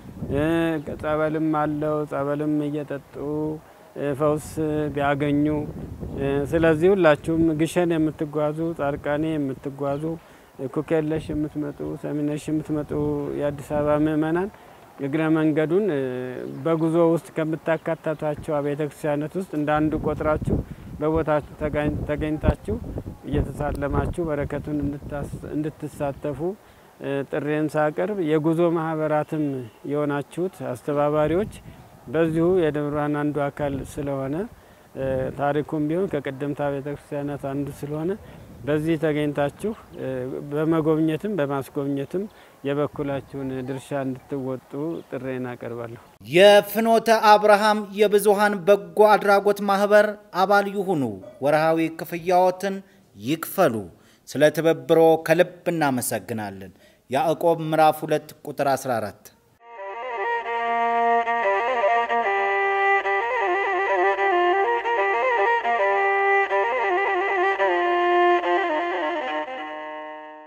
ጸበልም አለው ጸበልም እየጠጡ ፈውስ ቢያገኙ። ስለዚህ ሁላችሁም ግሸን የምትጓዙ፣ ጻድቃኔ የምትጓዙ፣ ኩኬለሽ የምትመጡ፣ ሰሚነሽ የምትመጡ የአዲስ አበባ ምእመናን እግረ መንገዱን በጉዞ ውስጥ ከምታካተቷቸው አብያተ ክርስቲያናት ውስጥ እንደ አንዱ ቆጥራችሁ በቦታችሁ ተገኝታችሁ እየተሳለማችሁ በረከቱን እንድትሳተፉ ጥሬን ሳቀርብ የጉዞ ማህበራትም የሆናችሁት አስተባባሪዎች በዚሁ የደብረ ብርሃን አንዱ አካል ስለሆነ ታሪኩም ቢሆን ከቀደምት ቤተ ክርስቲያናት አንዱ ስለሆነ በዚህ ተገኝታችሁ በመጎብኘትም በማስጎብኘትም የበኩላችሁን ድርሻ እንድትወጡ ጥሬን አቀርባለሁ። የፍኖተ አብርሃም የብዙሃን በጎ አድራጎት ማህበር አባል ይሁኑ። ወርሃዊ ክፍያዎትን ይክፈሉ። ስለ ትብብሮ ከልብ እናመሰግናለን። ያዕቆብ ምዕራፍ 2 ቁጥር 14